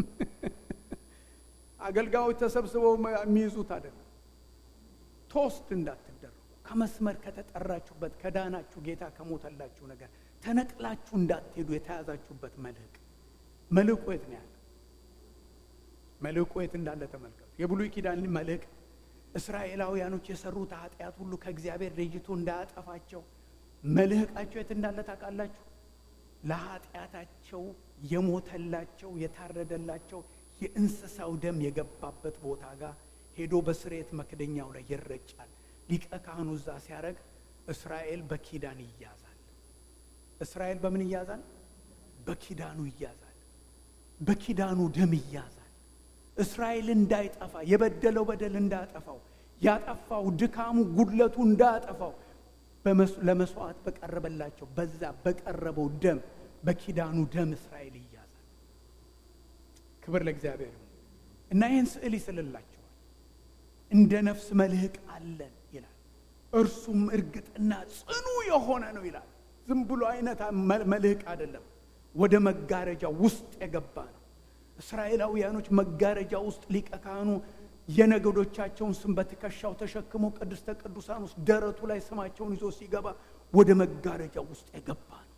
አገልጋዮች ተሰብስበው የሚይዙት አይደለም። ቶስት እንዳትደረጉ ከመስመር ከተጠራችሁበት ከዳናችሁ ጌታ ከሞተላችሁ ነገር ተነቅላችሁ እንዳትሄዱ የተያዛችሁበት መልህቅ መልህቁ የት ነው ያለ? መልህቁ የት እንዳለ ተመልከቱ። የብሉይ ኪዳን መልህቅ እስራኤላውያኖች የሰሩት ኃጢአት ሁሉ ከእግዚአብሔር ለይቶ እንዳያጠፋቸው መልህቃቸው የት እንዳለ ታውቃላችሁ? ለኃጢአታቸው የሞተላቸው የታረደላቸው የእንስሳው ደም የገባበት ቦታ ጋር ሄዶ በስርየት መክደኛው ላይ ይረጫል። ሊቀ ካህኑ እዛ ሲያደርግ እስራኤል በኪዳን ይያዛል። እስራኤል በምን ይያዛል? በኪዳኑ ይያዛል። በኪዳኑ ደም ይያዛል። እስራኤል እንዳይጠፋ የበደለው በደል እንዳያጠፋው ያጠፋው ድካሙ ጉድለቱ እንዳያጠፋው ለመስዋዕት በቀረበላቸው በዛ በቀረበው ደም በኪዳኑ ደም እስራኤል ይያዛል። ክብር ለእግዚአብሔር ይሁን እና ይህን ስዕል ይስልላቸዋል። እንደ ነፍስ መልህቅ አለን ይላል። እርሱም እርግጥና ጽኑ የሆነ ነው ይላል። ዝም ብሎ አይነት መልህቅ አይደለም። ወደ መጋረጃ ውስጥ የገባ ነው። እስራኤላውያኖች መጋረጃ ውስጥ ሊቀ ካህኑ የነገዶቻቸውን ስም በትከሻው ተሸክሞ ቅድስተ ቅዱሳን ውስጥ ደረቱ ላይ ስማቸውን ይዞ ሲገባ ወደ መጋረጃ ውስጥ የገባ ነው።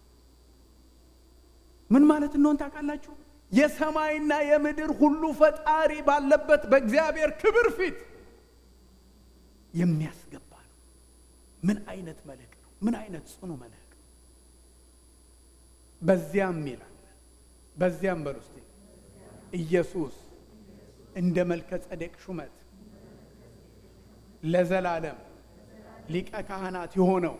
ምን ማለት እንደሆን ታውቃላችሁ? የሰማይና የምድር ሁሉ ፈጣሪ ባለበት በእግዚአብሔር ክብር ፊት የሚያስገባ ነው። ምን አይነት መልህቅ ነው! ምን አይነት ጽኑ መልህቅ! በዚያም ይላል በዚያም በል ውስጥ ኢየሱስ እንደ መልከ ጸዴቅ ሹመት ለዘላለም ሊቀ ካህናት የሆነው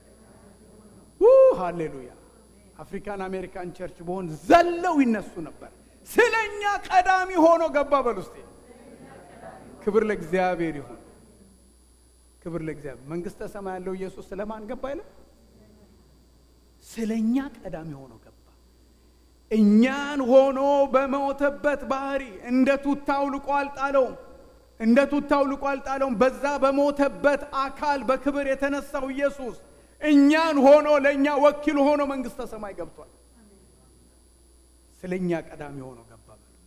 ሃሌሉያ። አፍሪካን አሜሪካን ቸርች በሆን ዘለው ይነሱ ነበር። ስለ እኛ ቀዳሚ ሆኖ ገባ። በል ውስጤ ክብር ለእግዚአብሔር ይሁን። ክብር ለእግዚአብሔር። መንግስተ ሰማይ ያለው ኢየሱስ ስለማን ገባ አይለም? ስለ እኛ ቀዳሚ ሆኖ ገባ። እኛን ሆኖ በሞተበት ባህሪ እንደ ቱታው ልቆ አልጣለውም። እንደ ቱታው ልቆ አልጣለውም። በዛ በሞተበት አካል በክብር የተነሳው ኢየሱስ እኛን ሆኖ ለእኛ ወኪል ሆኖ መንግስተ ሰማይ ገብቷል። ስለ እኛ ቀዳሚ ሆኖ ገባ።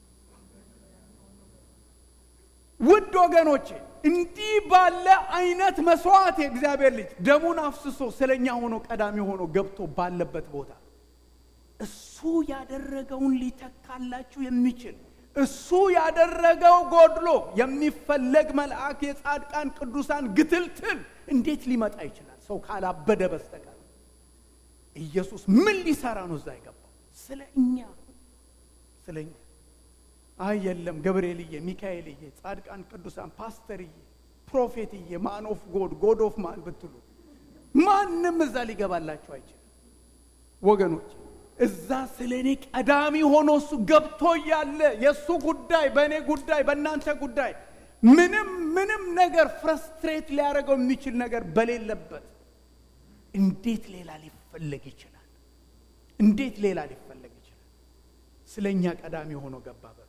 ውድ ወገኖቼ እንዲህ ባለ አይነት መስዋዕት የእግዚአብሔር ልጅ ደሙን አፍስሶ ስለ እኛ ሆኖ ቀዳሚ ሆኖ ገብቶ ባለበት ቦታ እሱ ያደረገውን ሊተካላችሁ የሚችል እሱ ያደረገው ጎድሎ የሚፈለግ መልአክ የጻድቃን ቅዱሳን ግትልትል እንዴት ሊመጣ ይችላል? ሰው ካላበደ በስተቀር ኢየሱስ ምን ሊሰራ ነው እዛ የገባው? ስለ እኛ ስለ እኛ። አይ የለም ገብርኤልዬ፣ ሚካኤልዬ፣ ጻድቃን ቅዱሳን፣ ፓስተርዬ፣ ፕሮፌትዬ፣ ማን ኦፍ ጎድ ጎድ ኦፍ ማን ብትሉ ማንም እዛ ሊገባላችሁ አይችልም ወገኖች እዛ ስለ እኔ ቀዳሚ ሆኖ እሱ ገብቶ እያለ የእሱ ጉዳይ በእኔ ጉዳይ በእናንተ ጉዳይ ምንም ምንም ነገር ፍረስትሬት ሊያደርገው የሚችል ነገር በሌለበት እንዴት ሌላ ሊፈለግ ይችላል? እንዴት ሌላ ሊፈለግ ይችላል? ስለ እኛ ቀዳሚ ሆኖ ገባ። በ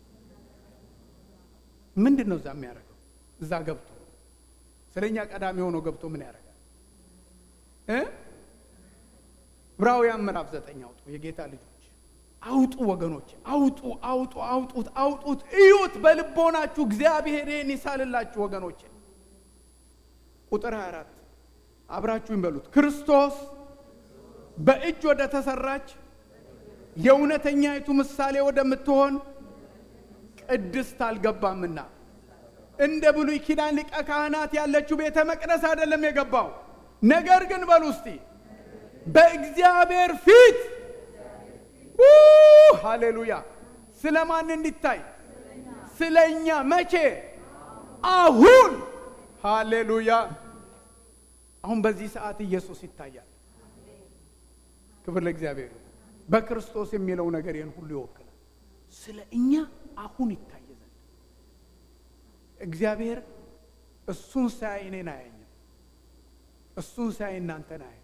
ምንድን ነው እዛ የሚያደርገው? እዛ ገብቶ ስለ እኛ ቀዳሚ ሆኖ ገብቶ ምን ያደርጋል እ ዕብራውያን ምዕራፍ ዘጠኝ አውጡ። የጌታ ልጆች አውጡ ወገኖች፣ አውጡ አውጡ አውጡት አውጡት፣ እዩት በልቦናችሁ። እግዚአብሔር ይህን ይሳልላችሁ ወገኖች። ቁጥር 24 አብራችሁኝ በሉት። ክርስቶስ በእጅ ወደ ተሰራች የእውነተኛይቱ ምሳሌ ወደምትሆን ቅድስት አልገባምና እንደ ብሉይ ኪዳን ሊቀ ካህናት ያለችው ቤተ መቅደስ አይደለም የገባው። ነገር ግን በሉ እስቲ በእግዚአብሔር ፊት ሃሌሉያ። ስለ ማን እንዲታይ? ስለ እኛ። መቼ? አሁን። ሃሌሉያ። አሁን በዚህ ሰዓት ኢየሱስ ይታያል። ክብር ለእግዚአብሔር። በክርስቶስ የሚለው ነገር ይህን ሁሉ ይወክላል። ስለ እኛ አሁን ይታይ ዘንድ እግዚአብሔር እሱን ሳያይ እኔን አያኝም። እሱን ሳያይ እናንተን አያኝ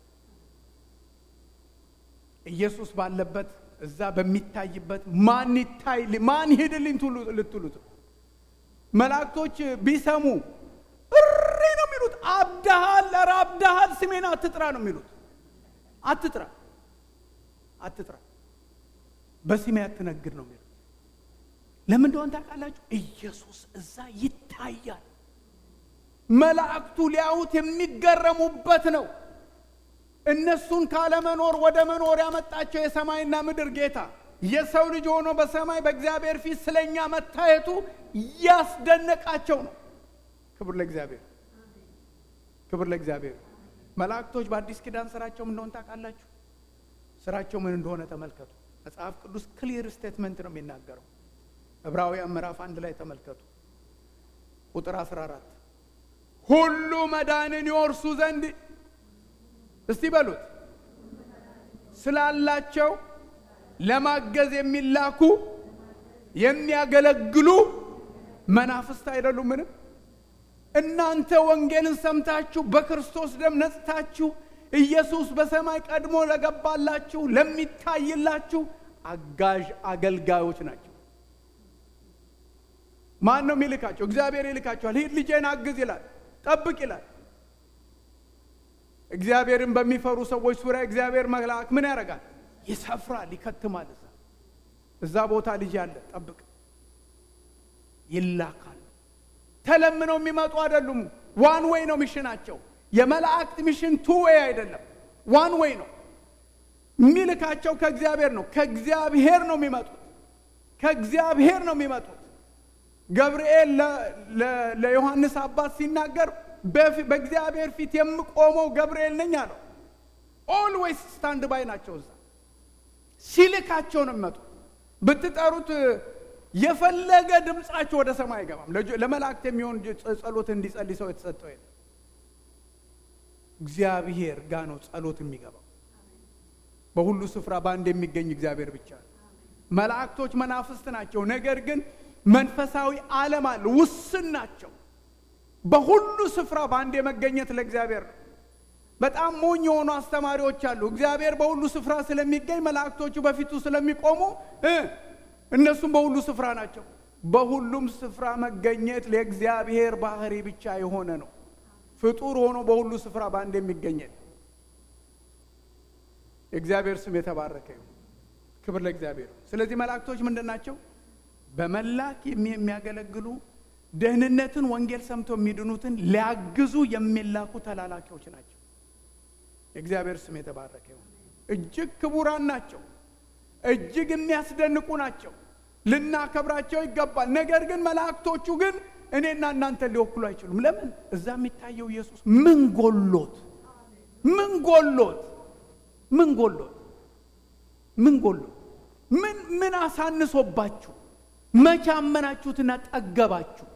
ኢየሱስ ባለበት እዛ በሚታይበት ማን ይታይ ማን ይሄድልኝ ልትሉት መላእክቶች ቢሰሙ እሪ ነው የሚሉት። አብደሃል፣ ኧረ አብደሃል፣ ስሜን አትጥራ ነው የሚሉት። አትጥራ አትጥራ፣ በስሜ አትነግድ ነው የሚሉት። ለምን እንደሆነ ታውቃላችሁ? ኢየሱስ እዛ ይታያል። መላእክቱ ሊያዩት የሚገረሙበት ነው። እነሱን ካለመኖር ወደ መኖር ያመጣቸው የሰማይና ምድር ጌታ የሰው ልጅ ሆኖ በሰማይ በእግዚአብሔር ፊት ስለኛ መታየቱ ያስደነቃቸው ነው። ክብር ለእግዚአብሔር፣ ክብር ለእግዚአብሔር። መላእክቶች በአዲስ ኪዳን ስራቸው ምን እንደሆነ ታውቃላችሁ? ስራቸው ምን እንደሆነ ተመልከቱ። መጽሐፍ ቅዱስ ክሊር ስቴትመንት ነው የሚናገረው። ዕብራውያን ምዕራፍ አንድ ላይ ተመልከቱ ቁጥር 14 ሁሉ መዳንን ይወርሱ ዘንድ እስቲ በሉት ስላላቸው ለማገዝ የሚላኩ የሚያገለግሉ መናፍስት አይደሉም? ምንም እናንተ ወንጌልን ሰምታችሁ በክርስቶስ ደም ነጽታችሁ ኢየሱስ በሰማይ ቀድሞ ለገባላችሁ ለሚታይላችሁ አጋዥ አገልጋዮች ናቸው። ማን ነው የሚልካቸው? እግዚአብሔር ይልካቸዋል። ሂድ ልጄን አግዝ ይላል፣ ጠብቅ ይላል። እግዚአብሔርን በሚፈሩ ሰዎች ዙሪያ እግዚአብሔር መልአክ ምን ያደርጋል? ይሰፍራል፣ ይከትማል። እዛ እዛ ቦታ ልጅ አለ፣ ጠብቅ ይላካል። ተለምነው የሚመጡ አይደሉም። ዋን ዌይ ነው ሚሽናቸው። የመላእክት ሚሽን ቱ ዌይ አይደለም፣ ዋን ዌይ ነው። የሚልካቸው ከእግዚአብሔር ነው። ከእግዚአብሔር ነው የሚመጡት። ከእግዚአብሔር ነው የሚመጡት። ገብርኤል ለዮሐንስ አባት ሲናገር በእግዚአብሔር ፊት የምቆመው ገብርኤል ነኝ አለው። ኦልዌይስ ስታንድ ባይ ናቸው። እዛ ሲልካቸው ነው የሚመጡት። ብትጠሩት የፈለገ ድምፃቸው ወደ ሰማይ አይገባም። ለመላእክት የሚሆን ጸሎት እንዲጸልይ ሰው የተሰጠው የለም። እግዚአብሔር ጋ ነው ጸሎት የሚገባው። በሁሉ ስፍራ በአንድ የሚገኝ እግዚአብሔር ብቻ ነው። መላእክቶች መናፍስት ናቸው። ነገር ግን መንፈሳዊ ዓለም አለ፣ ውስን ናቸው። በሁሉ ስፍራ በአንድ የመገኘት ለእግዚአብሔር ነው። በጣም ሞኝ የሆኑ አስተማሪዎች አሉ። እግዚአብሔር በሁሉ ስፍራ ስለሚገኝ መላእክቶቹ በፊቱ ስለሚቆሙ እነሱም በሁሉ ስፍራ ናቸው። በሁሉም ስፍራ መገኘት ለእግዚአብሔር ባህሪ ብቻ የሆነ ነው። ፍጡር ሆኖ በሁሉ ስፍራ በአንድ የሚገኘት የእግዚአብሔር ስም የተባረከ ይሁን። ክብር ለእግዚአብሔር። ስለዚህ መላእክቶች ምንድን ናቸው? በመላክ የሚያገለግሉ ደህንነትን፣ ወንጌል ሰምተው የሚድኑትን ሊያግዙ የሚላኩ ተላላኪዎች ናቸው። የእግዚአብሔር ስም የተባረከ ይሁን። እጅግ ክቡራን ናቸው። እጅግ የሚያስደንቁ ናቸው። ልናከብራቸው ይገባል። ነገር ግን መላእክቶቹ ግን እኔና እናንተን ሊወክሉ አይችሉም። ለምን? እዛ የሚታየው ኢየሱስ ምን ጎሎት ምን ጎሎት ምን ጎሎት ምን ጎሎት ምን ምን አሳንሶባችሁ መቼ አመናችሁትና ጠገባችሁ?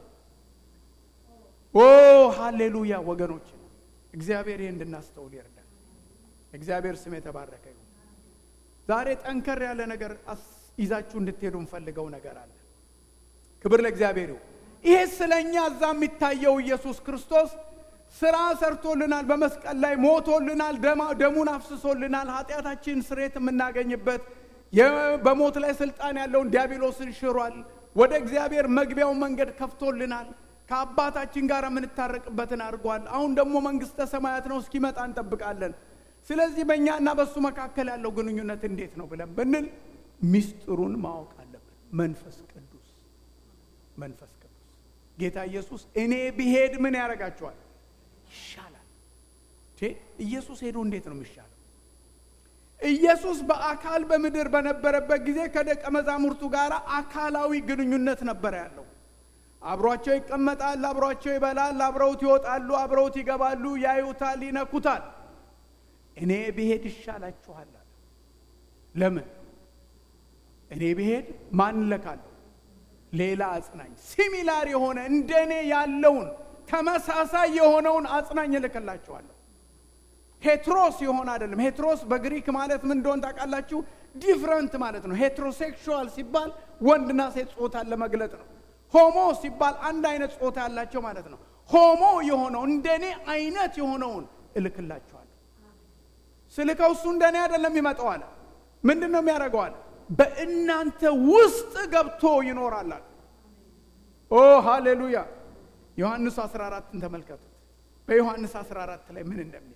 ኦ ሃሌሉያ ወገኖች፣ እግዚአብሔር ይህ እንድናስተውል ይርዳል። እግዚአብሔር ስም የተባረከ ይሁን። ዛሬ ጠንከር ያለ ነገር ይዛችሁ እንድትሄዱ እንፈልገው ነገር አለ። ክብር ለእግዚአብሔር ይሁን። ይሄ ስለ እኛ እዛ የሚታየው ኢየሱስ ክርስቶስ ስራ ሰርቶልናል፣ በመስቀል ላይ ሞቶልናል፣ ደሙን አፍስሶልናል፣ ኃጢአታችን ስሬት የምናገኝበት በሞት ላይ ስልጣን ያለውን ዲያብሎስን ሽሯል። ወደ እግዚአብሔር መግቢያው መንገድ ከፍቶልናል። ከአባታችን ጋር የምንታረቅበትን አድርጓል። አሁን ደግሞ መንግስተ ሰማያት ነው እስኪመጣ እንጠብቃለን። ስለዚህ በእኛና በእሱ መካከል ያለው ግንኙነት እንዴት ነው ብለን ብንል ሚስጥሩን ማወቅ አለብን። መንፈስ ቅዱስ መንፈስ ቅዱስ ጌታ ኢየሱስ እኔ ብሄድ ምን ያደርጋችኋል? ይሻላል። ኢየሱስ ሄዶ እንዴት ነው የሚሻለው? ኢየሱስ በአካል በምድር በነበረበት ጊዜ ከደቀ መዛሙርቱ ጋር አካላዊ ግንኙነት ነበረ ያለው። አብሯቸው ይቀመጣል፣ አብሯቸው ይበላል፣ አብረውት ይወጣሉ፣ አብረውት ይገባሉ፣ ያዩታል፣ ይነኩታል። እኔ ብሄድ ይሻላችኋል አለ። ለምን? እኔ ብሄድ ማን እልካለሁ? ሌላ አጽናኝ፣ ሲሚላር የሆነ እንደ እኔ ያለውን ተመሳሳይ የሆነውን አጽናኝ እልክላችኋለሁ። ሄትሮስ የሆነ አይደለም። ሄትሮስ በግሪክ ማለት ምን እንደሆን ታውቃላችሁ? ዲፍረንት ማለት ነው። ሄትሮሴክሹዋል ሲባል ወንድና ሴት ጾታን ለመግለጥ ነው። ሆሞ ሲባል አንድ አይነት ጾታ ያላቸው ማለት ነው። ሆሞ የሆነው እንደኔ አይነት የሆነውን እልክላችኋለሁ። ስልከው እሱ እንደኔ አይደለም ይመጣው አለ። ምንድን ነው የሚያደርገው አለ? በእናንተ ውስጥ ገብቶ ይኖራል አለ። ኦ ሃሌሉያ! ዮሐንስ 14ን ተመልከቱት። በዮሐንስ 14 ላይ ምን እንደሚል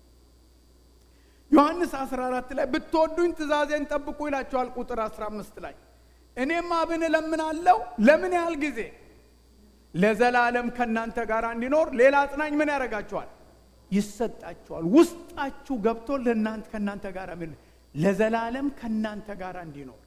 ዮሐንስ 14 ላይ ብትወዱኝ ትእዛዜን ጠብቁ ይላቸዋል። ቁጥር 15 ላይ እኔም አብን እለምናለሁ ለምን ያህል ጊዜ ለዘላለም ከእናንተ ጋር እንዲኖር ሌላ አጽናኝ ምን ያደርጋችኋል ይሰጣችኋል ውስጣችሁ ገብቶ ለእናንተ ከእናንተ ጋር ምን ለዘላለም ከእናንተ ጋር እንዲኖር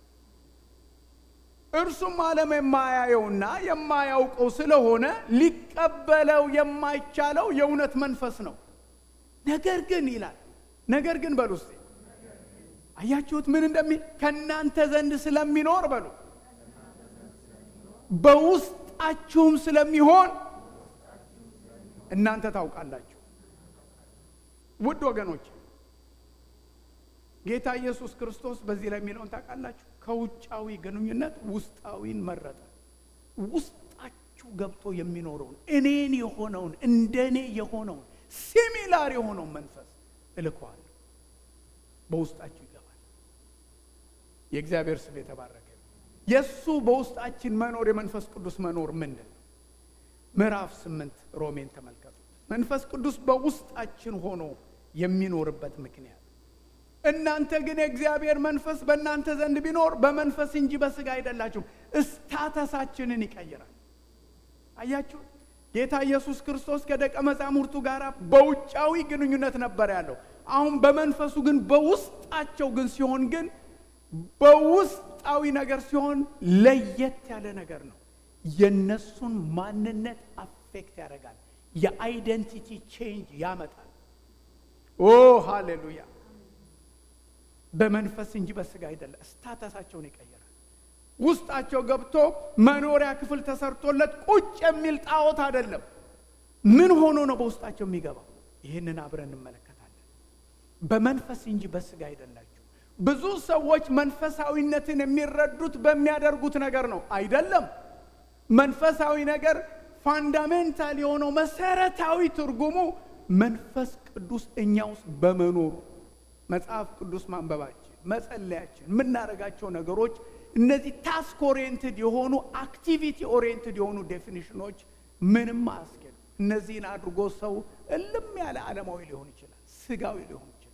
እርሱም ዓለም የማያየውና የማያውቀው ስለሆነ ሊቀበለው የማይቻለው የእውነት መንፈስ ነው ነገር ግን ይላል ነገር ግን በሉ እስቲ አያችሁት ምን እንደሚል ከእናንተ ዘንድ ስለሚኖር በሉ በውስጣችሁም ስለሚሆን እናንተ ታውቃላችሁ። ውድ ወገኖች ጌታ ኢየሱስ ክርስቶስ በዚህ ላይ የሚለውን ታውቃላችሁ። ከውጫዊ ግንኙነት ውስጣዊን መረጠ። ውስጣችሁ ገብቶ የሚኖረውን እኔን የሆነውን እንደ እኔ የሆነውን ሲሚላር የሆነውን መንፈስ እልከዋለሁ። በውስጣችሁ ይገባል። የእግዚአብሔር ስም የተባረከ የእሱ በውስጣችን መኖር የመንፈስ ቅዱስ መኖር ምንድን ነው? ምዕራፍ ስምንት ሮሜን ተመልከቱት። መንፈስ ቅዱስ በውስጣችን ሆኖ የሚኖርበት ምክንያት እናንተ ግን የእግዚአብሔር መንፈስ በእናንተ ዘንድ ቢኖር በመንፈስ እንጂ በስጋ አይደላችሁም። እስታተሳችንን ይቀይራል። አያችሁ፣ ጌታ ኢየሱስ ክርስቶስ ከደቀ መዛሙርቱ ጋር በውጫዊ ግንኙነት ነበር ያለው። አሁን በመንፈሱ ግን በውስጣቸው ግን ሲሆን ግን በውስጣዊ ነገር ሲሆን ለየት ያለ ነገር ነው። የነሱን ማንነት አፌክት ያደርጋል። የአይደንቲቲ ቼንጅ ያመጣል። ኦ ሃሌሉያ! በመንፈስ እንጂ በስጋ አይደለም። ስታተሳቸውን ይቀይራል። ውስጣቸው ገብቶ መኖሪያ ክፍል ተሰርቶለት ቁጭ የሚል ጣዖት አይደለም። ምን ሆኖ ነው በውስጣቸው የሚገባው? ይህንን አብረን እንመለከታለን። በመንፈስ እንጂ በስጋ አይደላችሁ። ብዙ ሰዎች መንፈሳዊነትን የሚረዱት በሚያደርጉት ነገር ነው። አይደለም። መንፈሳዊ ነገር ፋንዳሜንታል የሆነው መሰረታዊ ትርጉሙ መንፈስ ቅዱስ እኛ ውስጥ በመኖሩ መጽሐፍ ቅዱስ ማንበባችን፣ መጸለያችን፣ የምናደርጋቸው ነገሮች እነዚህ ታስክ ኦሪየንትድ የሆኑ አክቲቪቲ ኦሪየንትድ የሆኑ ዴፊኒሽኖች ምንም አያስኬዱ። እነዚህን አድርጎ ሰው እልም ያለ ዓለማዊ ሊሆን ይችላል፣ ስጋዊ ሊሆን ይችላል።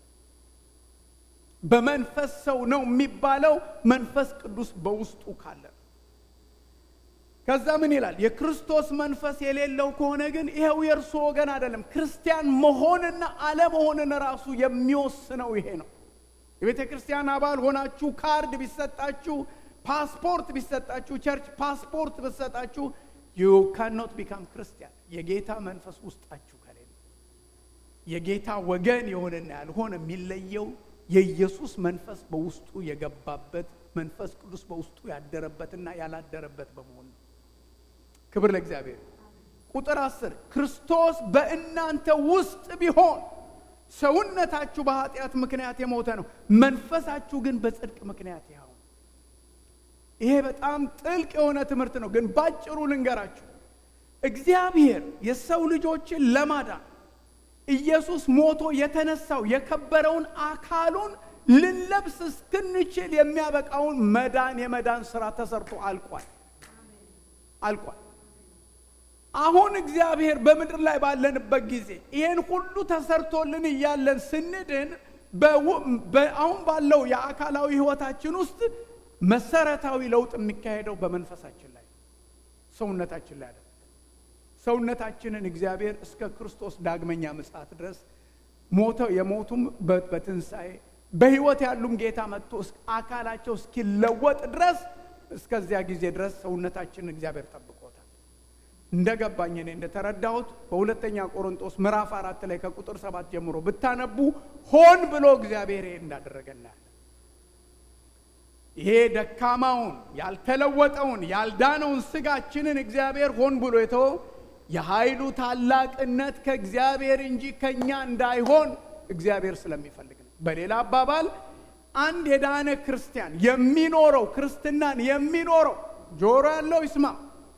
በመንፈስ ሰው ነው የሚባለው መንፈስ ቅዱስ በውስጡ ካለ ነው። ከዛ ምን ይላል? የክርስቶስ መንፈስ የሌለው ከሆነ ግን ይኸው የእርሱ ወገን አይደለም። ክርስቲያን መሆንና አለመሆንን ራሱ የሚወስነው ይሄ ነው። የቤተ ክርስቲያን አባል ሆናችሁ ካርድ ቢሰጣችሁ፣ ፓስፖርት ቢሰጣችሁ፣ ቸርች ፓስፖርት ቢሰጣችሁ ዩ ካኖት ቢካም ክርስቲያን የጌታ መንፈስ ውስጣችሁ ከሌለ የጌታ ወገን የሆነና ያልሆነ የሚለየው የኢየሱስ መንፈስ በውስጡ የገባበት መንፈስ ቅዱስ በውስጡ ያደረበትና ያላደረበት በመሆን ነው። ክብር ለእግዚአብሔር። ቁጥር አስር ክርስቶስ በእናንተ ውስጥ ቢሆን ሰውነታችሁ በኃጢአት ምክንያት የሞተ ነው፣ መንፈሳችሁ ግን በጽድቅ ምክንያት ያው። ይሄ በጣም ጥልቅ የሆነ ትምህርት ነው፣ ግን ባጭሩ ልንገራችሁ። እግዚአብሔር የሰው ልጆችን ለማዳን ኢየሱስ ሞቶ የተነሳው የከበረውን አካሉን ልንለብስ እስክንችል የሚያበቃውን መዳን የመዳን ስራ ተሰርቶ አልቋል አልቋል። አሁን እግዚአብሔር በምድር ላይ ባለንበት ጊዜ ይህን ሁሉ ተሰርቶልን እያለን ስንድን አሁን ባለው የአካላዊ ሕይወታችን ውስጥ መሰረታዊ ለውጥ የሚካሄደው በመንፈሳችን ላይ ሰውነታችን ላይ አይደለም። ሰውነታችንን እግዚአብሔር እስከ ክርስቶስ ዳግመኛ ምጽአት ድረስ ሞተው የሞቱም በትንሣኤ በሕይወት ያሉም ጌታ መጥቶ አካላቸው እስኪለወጥ ድረስ እስከዚያ ጊዜ ድረስ ሰውነታችንን እግዚአብሔር ጠብቆታል። እንደ ገባኝ እኔ እንደተረዳሁት በሁለተኛ ቆሮንጦስ ምዕራፍ አራት ላይ ከቁጥር ሰባት ጀምሮ ብታነቡ ሆን ብሎ እግዚአብሔር ይሄ እንዳደረገ እናያለን። ይሄ ደካማውን ያልተለወጠውን ያልዳነውን ስጋችንን እግዚአብሔር ሆን ብሎ የተወው የኃይሉ ታላቅነት ከእግዚአብሔር እንጂ ከእኛ እንዳይሆን እግዚአብሔር ስለሚፈልግ ነው። በሌላ አባባል አንድ የዳነ ክርስቲያን የሚኖረው ክርስትናን የሚኖረው ጆሮ ያለው ይስማ።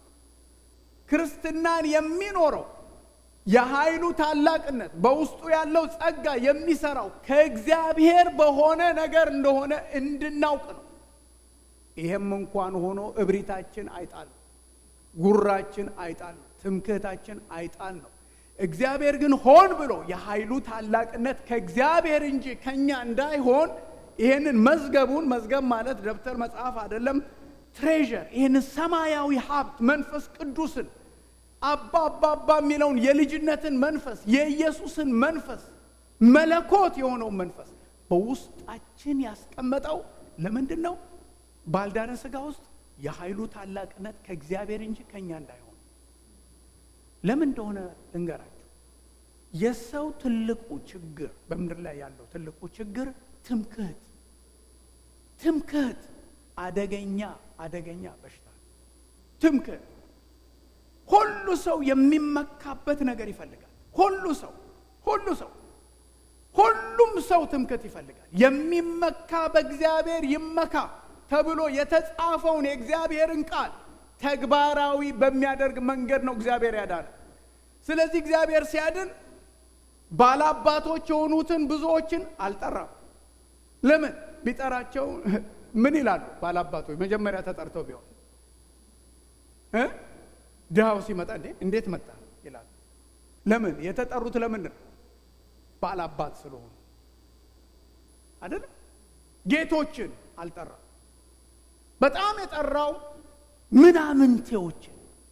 ክርስትናን የሚኖረው የኃይሉ ታላቅነት በውስጡ ያለው ጸጋ የሚሰራው ከእግዚአብሔር በሆነ ነገር እንደሆነ እንድናውቅ ነው። ይሄም እንኳን ሆኖ እብሪታችን አይጣል፣ ጉራችን አይጣል፣ ትምክህታችን አይጣል ነው። እግዚአብሔር ግን ሆን ብሎ የኃይሉ ታላቅነት ከእግዚአብሔር እንጂ ከኛ እንዳይሆን ይህንን መዝገቡን መዝገብ ማለት ደብተር መጽሐፍ አይደለም፣ ትሬዠር ይህንን ሰማያዊ ሀብት መንፈስ ቅዱስን አባ አባ አባ የሚለውን የልጅነትን መንፈስ የኢየሱስን መንፈስ መለኮት የሆነውን መንፈስ በውስጣችን ያስቀመጠው ለምንድን ነው? ባልዳነ ሥጋ ውስጥ የኃይሉ ታላቅነት ከእግዚአብሔር እንጂ ከእኛ እንዳይሆን ለምን እንደሆነ ልንገራችሁ። የሰው ትልቁ ችግር በምድር ላይ ያለው ትልቁ ችግር ትምክህት ትምክህት አደገኛ አደገኛ በሽታ ትምክህት። ሁሉ ሰው የሚመካበት ነገር ይፈልጋል። ሁሉ ሰው ሁሉ ሰው ሁሉም ሰው ትምክህት ይፈልጋል። የሚመካ በእግዚአብሔር ይመካ ተብሎ የተጻፈውን የእግዚአብሔርን ቃል ተግባራዊ በሚያደርግ መንገድ ነው እግዚአብሔር ያዳነ። ስለዚህ እግዚአብሔር ሲያድን ባላባቶች የሆኑትን ብዙዎችን አልጠራም። ለምን ቢጠራቸው ምን ይላሉ? ባላባቶች መጀመሪያ ተጠርተው ቢሆን እ ድሃው ሲመጣ እንዴ እንዴት መጣ ይላሉ። ለምን የተጠሩት ለምንድን ነው? ባላባት ስለሆኑ አይደለም። ጌቶችን አልጠራም። በጣም የጠራው ምናምንቴዎችን፣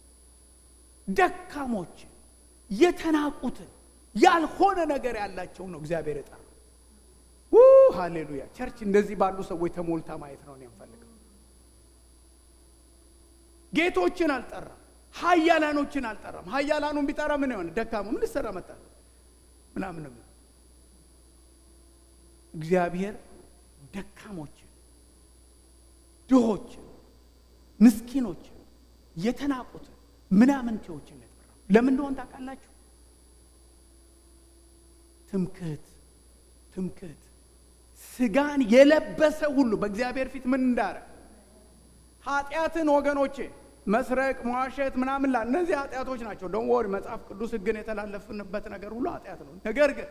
ደካሞችን፣ የተናቁትን ያልሆነ ነገር ያላቸው ነው እግዚአብሔር የጠራው። ሃሌሉያ! ቸርች እንደዚህ ባሉ ሰዎች ተሞልታ ማየት ነው የምፈልገው። ጌቶችን አልጠራም። ሀያላኖችን አልጠራም። ሀያላኑን ቢጠራ ምን የሆነ ደካማ ምን ልሰራ መጣ ምናምንም እግዚአብሔር ደካሞችን፣ ድሆችን፣ ምስኪኖችን፣ የተናቁትን ምናምንቴዎችን የጠራው ለምን እንደሆን ታውቃላችሁ? ትምክህት ትምክህት ስጋን የለበሰ ሁሉ በእግዚአብሔር ፊት ምን እንዳረ ኃጢአትን ወገኖቼ መስረቅ፣ መዋሸት ምናምን ላ እነዚህ ኃጢአቶች ናቸው። ደሞ ወር መጽሐፍ ቅዱስ ሕግን የተላለፍንበት ነገር ሁሉ ኃጢአት ነው። ነገር ግን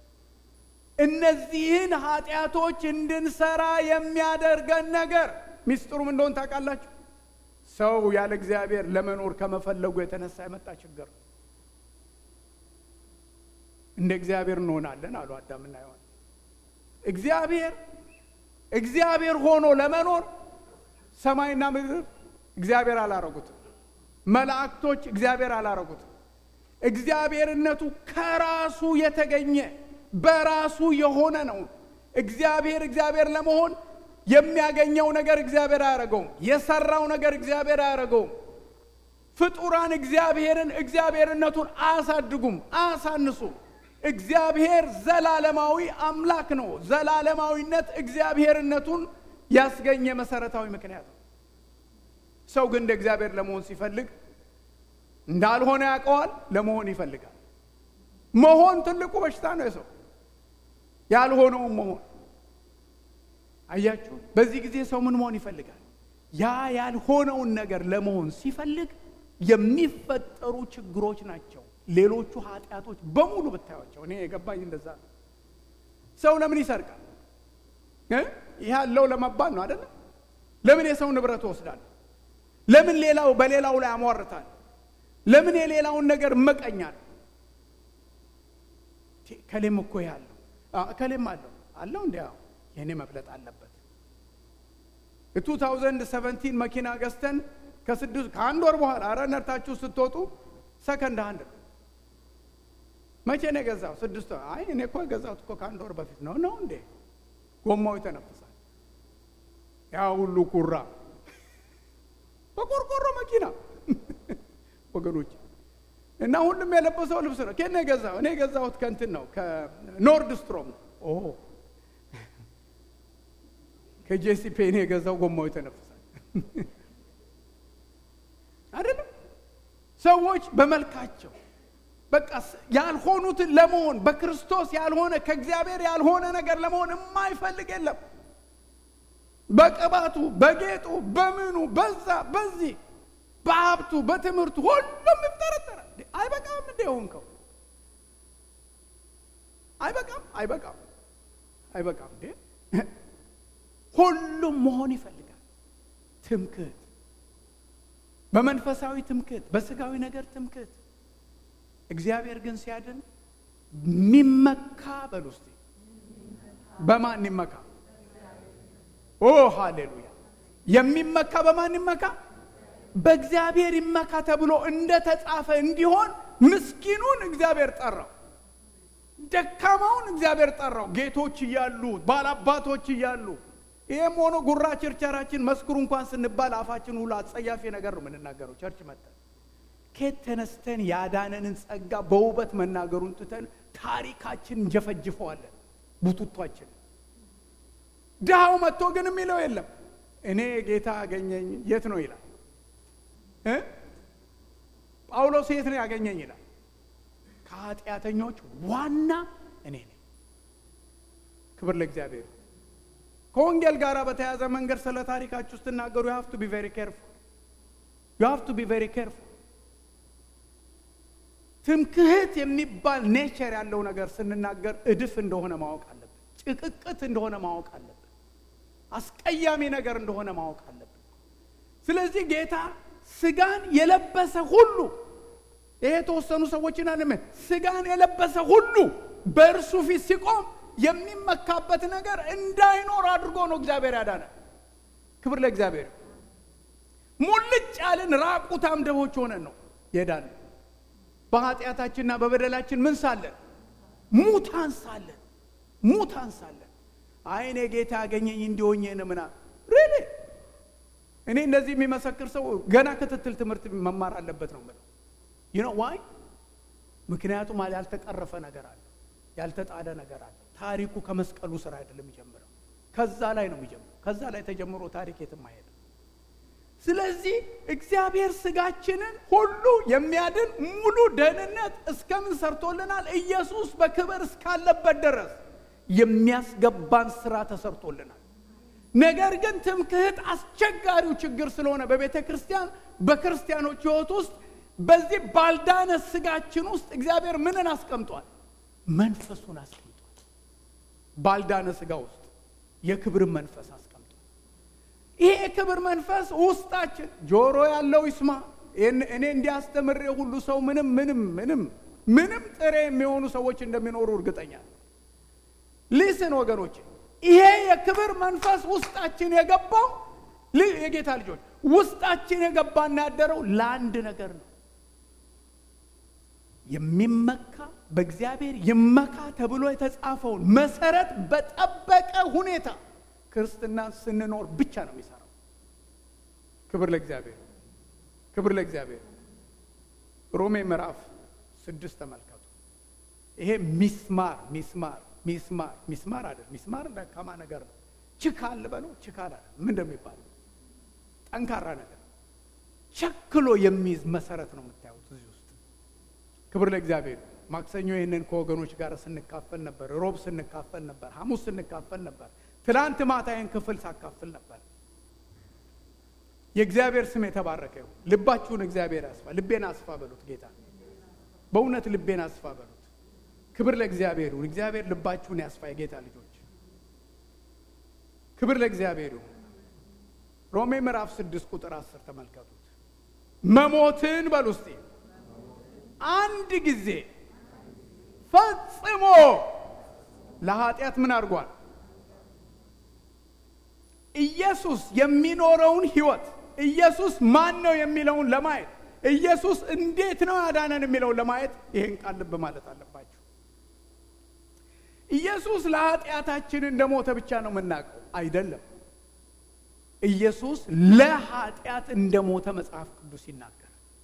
እነዚህን ኃጢአቶች እንድንሰራ የሚያደርገን ነገር ሚስጥሩም እንደሆን ታውቃላችሁ። ሰው ያለ እግዚአብሔር ለመኖር ከመፈለጉ የተነሳ የመጣ ችግር ነው። እንደ እግዚአብሔር እንሆናለን አሉ አዳምና ሔዋን። እግዚአብሔር እግዚአብሔር ሆኖ ለመኖር ሰማይና ምድር እግዚአብሔር አላረጉትም። መላእክቶች እግዚአብሔር አላረጉትም። እግዚአብሔርነቱ ከራሱ የተገኘ በራሱ የሆነ ነው። እግዚአብሔር እግዚአብሔር ለመሆን የሚያገኘው ነገር እግዚአብሔር አያረገውም። የሰራው ነገር እግዚአብሔር አያረገውም። ፍጡራን እግዚአብሔርን እግዚአብሔርነቱን አያሳድጉም፣ አያሳንሱም። እግዚአብሔር ዘላለማዊ አምላክ ነው። ዘላለማዊነት እግዚአብሔርነቱን ያስገኘ መሰረታዊ ምክንያት ነው። ሰው ግን እንደ እግዚአብሔር ለመሆን ሲፈልግ እንዳልሆነ ያውቀዋል፣ ለመሆን ይፈልጋል። መሆን ትልቁ በሽታ ነው የሰው ያልሆነውን መሆን። አያችሁ፣ በዚህ ጊዜ ሰው ምን መሆን ይፈልጋል? ያ ያልሆነውን ነገር ለመሆን ሲፈልግ የሚፈጠሩ ችግሮች ናቸው። ሌሎቹ ኃጢአቶች በሙሉ ብታዩቸው፣ እኔ የገባኝ እንደዛ ነው። ሰው ለምን ይሰርቃል? ይህ ያለው ለመባል ነው አይደለም? ለምን የሰው ንብረት ወስዳል? ለምን ሌላው በሌላው ላይ አሟርታል? ለምን የሌላውን ነገር እመቀኛል? ከሌም እኮ ያለው ከሌም አለው አለው እንዲ የእኔ መብለጥ አለበት። የ2017 መኪና ገዝተን ከስድስት ከአንድ ወር በኋላ አረ ነርታችሁ ስትወጡ ሰከንድ አንድ ነው። መቼ ነው የገዛው? ስድስት ወር። አይ እኔ እኮ የገዛሁት እኮ ከአንድ ወር በፊት ነው። ነው እንዴ? ጎማው ይተነፍሳል። ያ ሁሉ ኩራ በቆርቆሮ መኪና ወገኖች እና ሁሉም የለበሰው ልብስ ነው። ከኔ የገዛው እኔ የገዛሁት ከእንትን ነው ከኖርድ ስትሮም ነው። ኦ ከጄሲፔ እኔ የገዛው ጎማው ይተነፍሳል አይደለም። ሰዎች በመልካቸው በቃ ያልሆኑትን ለመሆን በክርስቶስ ያልሆነ ከእግዚአብሔር ያልሆነ ነገር ለመሆን የማይፈልግ የለም። በቅባቱ፣ በጌጡ፣ በምኑ በዛ በዚህ በሀብቱ፣ በትምህርቱ ሁሉም ይፍጠረጠራል። አይበቃም እንደ ሆንከው አይበቃም፣ አይበቃም፣ አይበቃም እንዴ! ሁሉም መሆን ይፈልጋል። ትምክህት፣ በመንፈሳዊ ትምክህት፣ በስጋዊ ነገር ትምክህት። እግዚአብሔር ግን ሲያድን የሚመካ በል ውስጥ በማን ይመካ? ኦ ሃሌሉያ! የሚመካ በማን ይመካ? በእግዚአብሔር ይመካ ተብሎ እንደ ተጻፈ እንዲሆን ምስኪኑን እግዚአብሔር ጠራው፣ ደካማውን እግዚአብሔር ጠራው። ጌቶች እያሉ ባላባቶች እያሉ ይህም ሆኖ ጉራ ችርቻራችን መስክሩ እንኳን ስንባል አፋችን ሁሉ አጸያፊ ነገር ነው የምንናገረው። ቸርች መጠን ከየት ተነስተን ያዳነንን ጸጋ በውበት መናገሩን ትተን ታሪካችን እንጀፈጅፈዋለን ቡቱቷችን። ድሃው መጥቶ ግን የሚለው የለም እኔ ጌታ ያገኘኝ የት ነው ይላል። ጳውሎስ የት ነው ያገኘኝ ይላል። ከኃጢአተኞች ዋና እኔ ነኝ። ክብር ለእግዚአብሔር። ከወንጌል ጋር በተያያዘ መንገድ ስለ ታሪካችሁ ስትናገሩ ዩ ሃቭ ቱ ቢ ቬሪ ኬርፉል ዩ ሃቭ ቱ ቢ ቬሪ ኬርፉል። ትምክህት የሚባል ኔቸር ያለው ነገር ስንናገር እድፍ እንደሆነ ማወቅ አለብን። ጭቅቅት እንደሆነ ማወቅ አለብን። አስቀያሚ ነገር እንደሆነ ማወቅ አለብን። ስለዚህ ጌታ ስጋን የለበሰ ሁሉ ይሄ የተወሰኑ ሰዎችን አለም ስጋን የለበሰ ሁሉ በእርሱ ፊት ሲቆም የሚመካበት ነገር እንዳይኖር አድርጎ ነው እግዚአብሔር ያዳነ። ክብር ለእግዚአብሔር። ሙልጭ ያልን ራቁታም ድሆች ሆነን ነው የዳነ። በኃጢአታችንና በበደላችን ምን ሳለን? ሙታን ሳለን፣ ሙታን ሳለን። አይኔ ጌታ ያገኘኝ እንዲሆኝን ምና ሬሌ እኔ እንደዚህ የሚመሰክር ሰው ገና ክትትል ትምህርት መማር አለበት ነው የምለው። ዩ ኖ ዋይ? ምክንያቱም ያልተቀረፈ ነገር አለ፣ ያልተጣደ ነገር አለ። ታሪኩ ከመስቀሉ ስራ አይደለም የሚጀምረው፣ ከዛ ላይ ነው የሚጀምረው። ከዛ ላይ ተጀምሮ ታሪክ የትም አይሄድም። ስለዚህ እግዚአብሔር ስጋችንን ሁሉ የሚያድን ሙሉ ደህንነት እስከምን ሰርቶልናል? ኢየሱስ በክብር እስካለበት ድረስ የሚያስገባን ስራ ተሰርቶልናል። ነገር ግን ትምክህት አስቸጋሪው ችግር ስለሆነ በቤተ ክርስቲያን በክርስቲያኖች ሕይወት ውስጥ በዚህ ባልዳነ ስጋችን ውስጥ እግዚአብሔር ምንን አስቀምጧል? መንፈሱን አስቀምጧል። ባልዳነ ስጋ ውስጥ የክብርን መንፈስ አስቀምጧል። ይሄ የክብር መንፈስ ውስጣችን ጆሮ ያለው ይስማ። እኔ እንዲያስተምሬ ሁሉ ሰው ምንም ምንም ምንም ምንም ጥሬ የሚሆኑ ሰዎች እንደሚኖሩ እርግጠኛ ነው። ሊስን ወገኖች፣ ይሄ የክብር መንፈስ ውስጣችን የገባው የጌታ ልጆች ውስጣችን የገባና ያደረው ለአንድ ነገር ነው። የሚመካ በእግዚአብሔር ይመካ ተብሎ የተጻፈውን መሰረት በጠበቀ ሁኔታ ክርስትና ስንኖር ብቻ ነው የሚሰራው። ክብር ለእግዚአብሔር፣ ክብር ለእግዚአብሔር። ሮሜ ምዕራፍ ስድስት ተመልከቱ። ይሄ ሚስማር ሚስማር ሚስማር ሚስማር አይደል? ሚስማር ደካማ ነገር ነው። ችካል በለው ችካል አይደል? ምን እንደሚባል ጠንካራ ነገር ቸክሎ የሚይዝ መሰረት ነው የምታዩት እዚህ ውስጥ። ክብር ለእግዚአብሔር። ማክሰኞ ይህንን ከወገኖች ጋር ስንካፈል ነበር። ሮብ ስንካፈል ነበር። ሐሙስ ስንካፈል ነበር። ትናንት ማታ ይህን ክፍል ሳካፍል ነበር። የእግዚአብሔር ስም የተባረከ ይሁን። ልባችሁን እግዚአብሔር ያስፋ። ልቤን አስፋ በሉት ጌታ። በእውነት ልቤን አስፋ በሉት። ክብር ለእግዚአብሔር ይሁን። እግዚአብሔር ልባችሁን ያስፋ። የጌታ ልጆች ክብር ለእግዚአብሔር ይሁን። ሮሜ ምዕራፍ ስድስት ቁጥር አስር ተመልከቱት። መሞትን በሉ እስቲ አንድ ጊዜ ፈጽሞ ለኃጢአት ምን አድርጓል? ኢየሱስ የሚኖረውን ህይወት ኢየሱስ ማን ነው የሚለውን ለማየት ኢየሱስ እንዴት ነው ያዳነን የሚለውን ለማየት ይህን ቃል ልብ ማለት አለባቸው። ኢየሱስ ለኃጢአታችን እንደሞተ ብቻ ነው የምናውቀው አይደለም። ኢየሱስ ለኃጢአት እንደሞተ መጽሐፍ ቅዱስ ይናገራል።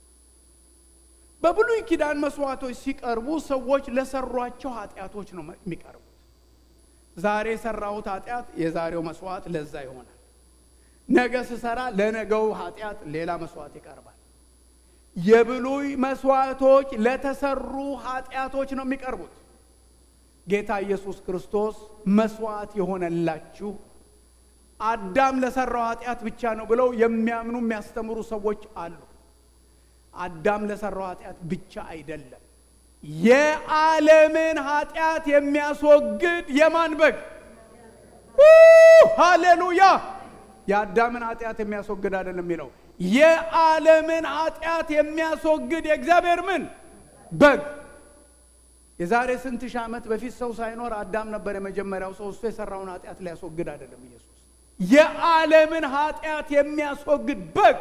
በብሉይ ኪዳን መስዋዕቶች ሲቀርቡ ሰዎች ለሰሯቸው ኃጢአቶች ነው የሚቀርቡት። ዛሬ የሰራሁት ኃጢአት የዛሬው መስዋዕት ለዛ ይሆናል። ነገ ስሰራ ለነገው ኃጢአት ሌላ መስዋዕት ይቀርባል። የብሉይ መስዋዕቶች ለተሰሩ ኃጢአቶች ነው የሚቀርቡት። ጌታ ኢየሱስ ክርስቶስ መስዋዕት የሆነላችሁ አዳም ለሰራው ኃጢአት ብቻ ነው ብለው የሚያምኑ የሚያስተምሩ ሰዎች አሉ። አዳም ለሰራው ኃጢአት ብቻ አይደለም፣ የዓለምን ኃጢአት የሚያስወግድ የማን በግ? ሃሌሉያ! የአዳምን ኃጢአት የሚያስወግድ አይደለም የሚለው የዓለምን ኃጢአት የሚያስወግድ የእግዚአብሔር ምን በግ። የዛሬ ስንት ሺህ ዓመት በፊት ሰው ሳይኖር አዳም ነበር የመጀመሪያው ሰው። እሱ የሰራውን ኃጢአት ሊያስወግድ አይደለም ኢየሱስ የዓለምን ኃጢአት የሚያስወግድ በግ።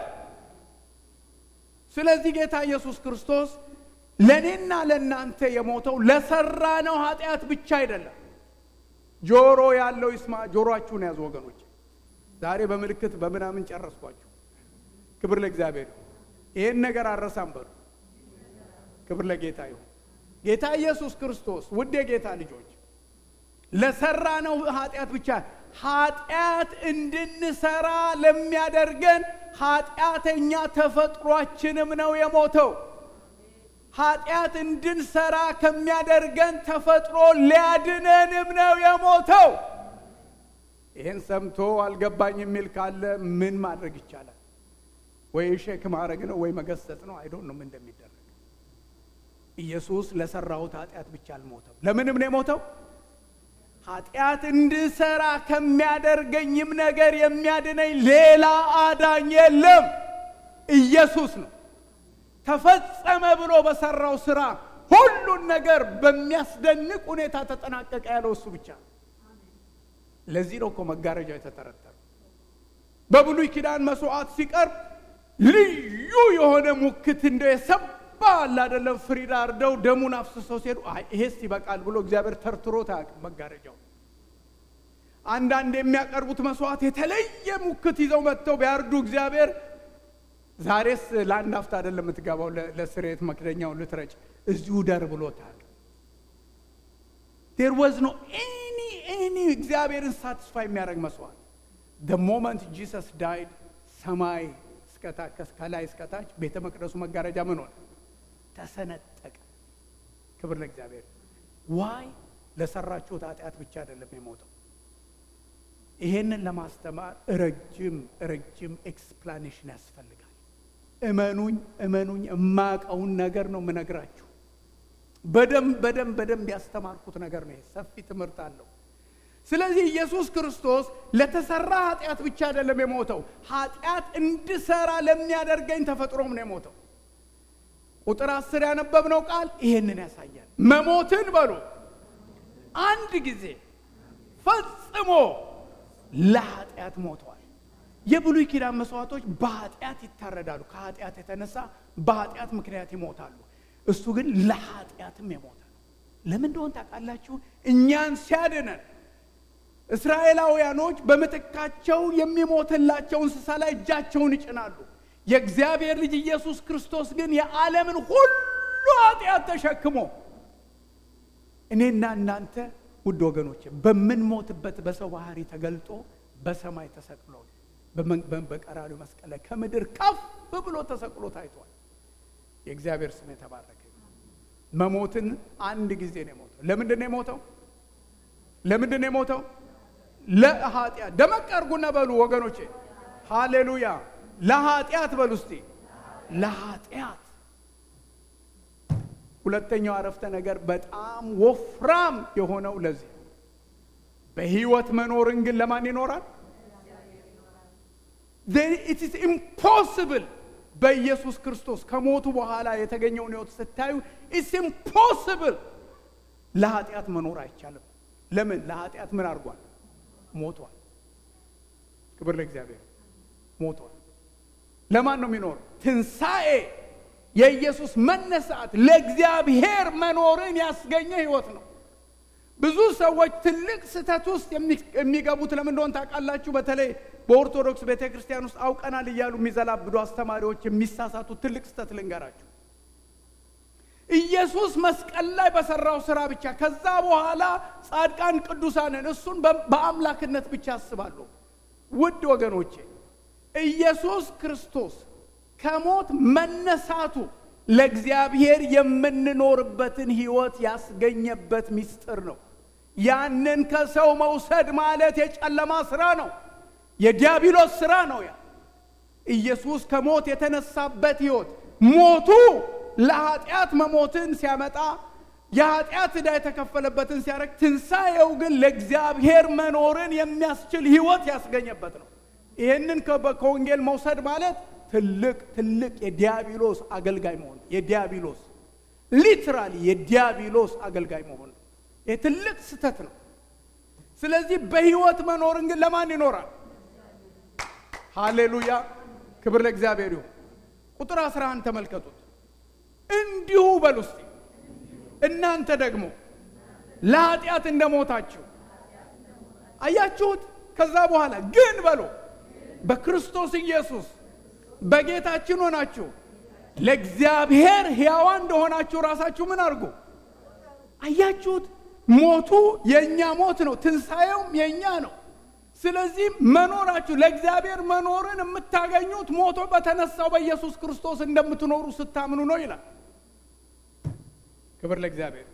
ስለዚህ ጌታ ኢየሱስ ክርስቶስ ለእኔና ለእናንተ የሞተው ለሰራነው ኃጢአት ብቻ አይደለም። ጆሮ ያለው ይስማ። ጆሮአችሁን ያዙ ወገኖች። ዛሬ በምልክት በምናምን ጨረስኳችሁ። ክብር ለእግዚአብሔር ይሁን። ይህን ነገር አረሳም በሉ። ክብር ለጌታ ይሁን። ጌታ ኢየሱስ ክርስቶስ ውድ የጌታ ልጆች ለሰራነው ኃጢአት ብቻ ኃጢአት እንድንሰራ ለሚያደርገን ኃጢአተኛ ተፈጥሯችንም ነው የሞተው። ኃጢአት እንድንሰራ ከሚያደርገን ተፈጥሮ ሊያድነንም ነው የሞተው። ይህን ሰምቶ አልገባኝ የሚል ካለ ምን ማድረግ ይቻላል? ወይ ሼክ ማድረግ ነው ወይ መገሰጥ ነው። አይዶን ነው ምን እንደሚደረግ። ኢየሱስ ለሰራሁት ኃጢአት ብቻ አልሞተም። ለምንም ነው የሞተው? ኃጢአት እንድሰራ ከሚያደርገኝም ነገር የሚያድነኝ ሌላ አዳኝ የለም፣ ኢየሱስ ነው። ተፈጸመ ብሎ በሰራው ስራ ሁሉን ነገር በሚያስደንቅ ሁኔታ ተጠናቀቀ ያለው እሱ ብቻ ነው። ለዚህ ነው እኮ መጋረጃ የተጠረጠረው። በብሉይ ኪዳን መስዋዕት ሲቀርብ ልዩ የሆነ ሙክት እንደ የሰባ አለ አይደለም፣ ፍሪዳ አርደው ደሙን አፍስሰው ሲሄዱ ይሄስ ይበቃል ብሎ እግዚአብሔር ተርትሮት አያውቅም መጋረጃው። አንዳንድ የሚያቀርቡት መስዋዕት የተለየ ሙክት ይዘው መጥተው ቢያርዱ እግዚአብሔር ዛሬስ ለአንድ አፍታ አይደለም የምትገባው ለስርየት መክደኛውን ልትረጭ እዚሁ ደር ብሎታል። ዴር ወዝ ኖ ኤኒ ኤኒ እግዚአብሔርን ሳትስፋይ የሚያደርግ መስዋዕት ደ ሞመንት ጂሰስ ዳይድ ሰማይ እስከታች ከላይ እስከታች ቤተ መቅደሱ መጋረጃ ምን ሆነ? ተሰነጠቀ። ክብር ለእግዚአብሔር። ዋይ ለሰራችሁት ኃጢአት ብቻ አይደለም የሞተው። ይሄንን ለማስተማር ረጅም ረጅም ኤክስፕላኔሽን ያስፈልጋል። እመኑኝ እመኑኝ የማውቀውን ነገር ነው የምነግራችሁ። በደንብ በደንብ በደንብ ያስተማርኩት ነገር ነው። ሰፊ ትምህርት አለው። ስለዚህ ኢየሱስ ክርስቶስ ለተሰራ ኃጢአት ብቻ አይደለም የሞተው፣ ኃጢአት እንድሰራ ለሚያደርገኝ ተፈጥሮም ነው የሞተው። ቁጥር አስር ያነበብነው ቃል ይሄንን ያሳያል። መሞትን በሉ አንድ ጊዜ ፈጽሞ ለኃጢአት ሞተዋል። የብሉይ ኪዳን መስዋዕቶች በኃጢአት ይታረዳሉ። ከኃጢአት የተነሳ በኃጢአት ምክንያት ይሞታሉ። እሱ ግን ለኃጢአትም የሞተ ነው። ለምን እንደሆን ታውቃላችሁ? እኛን ሲያድነን እስራኤላውያኖች በምትካቸው የሚሞትላቸው እንስሳ ላይ እጃቸውን ይጭናሉ። የእግዚአብሔር ልጅ ኢየሱስ ክርስቶስ ግን የዓለምን ሁሉ ኃጢአት ተሸክሞ እኔና እናንተ ውድ ወገኖች በምንሞትበት በሰው ባህሪ ተገልጦ በሰማይ ተሰቅሎ በቀራሪው መስቀል ላይ ከምድር ከፍ ብሎ ተሰቅሎ ታይቷል። የእግዚአብሔር ስም የተባረከ። መሞትን አንድ ጊዜ ነው የሞተው። ለምንድን ነው የሞተው? ለምንድን ነው የሞተው? ለኃጢአት። ደመቅ አድርጉና በሉ ወገኖቼ፣ ሃሌሉያ። ለኃጢአት በሉ እስቲ፣ ለኃጢአት። ሁለተኛው አረፍተ ነገር በጣም ወፍራም የሆነው ለዚህ በህይወት መኖርን ግን ለማን ይኖራል? ኢት ኢዝ ኢምፖስብል በኢየሱስ ክርስቶስ ከሞቱ በኋላ የተገኘውን ህይወት ስታዩ ኢትስ ኢምፖስብል ለኃጢአት መኖር አይቻልም። ለምን? ለኃጢአት ምን አድርጓል? ሞቷል። ክብር ለእግዚአብሔር። ሞቷል። ለማን ነው የሚኖር? ትንሣኤ የኢየሱስ መነሳት ለእግዚአብሔር መኖርን ያስገኘ ህይወት ነው። ብዙ ሰዎች ትልቅ ስህተት ውስጥ የሚገቡት ለምን እንደሆነ ታውቃላችሁ? በተለይ በኦርቶዶክስ ቤተ ክርስቲያን ውስጥ አውቀናል እያሉ የሚዘላብዱ አስተማሪዎች የሚሳሳቱት ትልቅ ስህተት ልንገራችሁ። ኢየሱስ መስቀል ላይ በሰራው ስራ ብቻ ከዛ በኋላ ጻድቃን ቅዱሳንን እሱን በአምላክነት ብቻ ያስባሉ። ውድ ወገኖቼ ኢየሱስ ክርስቶስ ከሞት መነሳቱ ለእግዚአብሔር የምንኖርበትን ህይወት ያስገኘበት ምስጢር ነው። ያንን ከሰው መውሰድ ማለት የጨለማ ስራ ነው፣ የዲያብሎስ ስራ ነው። ያ ኢየሱስ ከሞት የተነሳበት ህይወት ሞቱ ለኃጢአት መሞትን ሲያመጣ የኃጢአት ዕዳ የተከፈለበትን ሲያደርግ፣ ትንሣኤው ግን ለእግዚአብሔር መኖርን የሚያስችል ህይወት ያስገኘበት ነው። ይህንን ከወንጌል መውሰድ ማለት ትልቅ ትልቅ የዲያብሎስ አገልጋይ መሆን የዲያብሎስ ሊትራሊ የዲያብሎስ አገልጋይ መሆን ይህ ትልቅ ስህተት ነው። ስለዚህ በህይወት መኖርን ግን ለማን ይኖራል? ሃሌሉያ ክብር ለእግዚአብሔር ይሁን። ቁጥር 11 ተመልከቱት። እንዲሁ በሉ እስቲ እናንተ ደግሞ ለኃጢአት እንደሞታችሁ አያችሁት። ከዛ በኋላ ግን በሉ በክርስቶስ ኢየሱስ በጌታችን ሆናችሁ ለእግዚአብሔር ሕያዋን እንደሆናችሁ ራሳችሁ ምን አድርጉ። አያችሁት? ሞቱ የእኛ ሞት ነው፣ ትንሣኤውም የእኛ ነው። ስለዚህ መኖራችሁ ለእግዚአብሔር መኖርን የምታገኙት ሞቶ በተነሳው በኢየሱስ ክርስቶስ እንደምትኖሩ ስታምኑ ነው ይላል። ክብር ለእግዚአብሔር።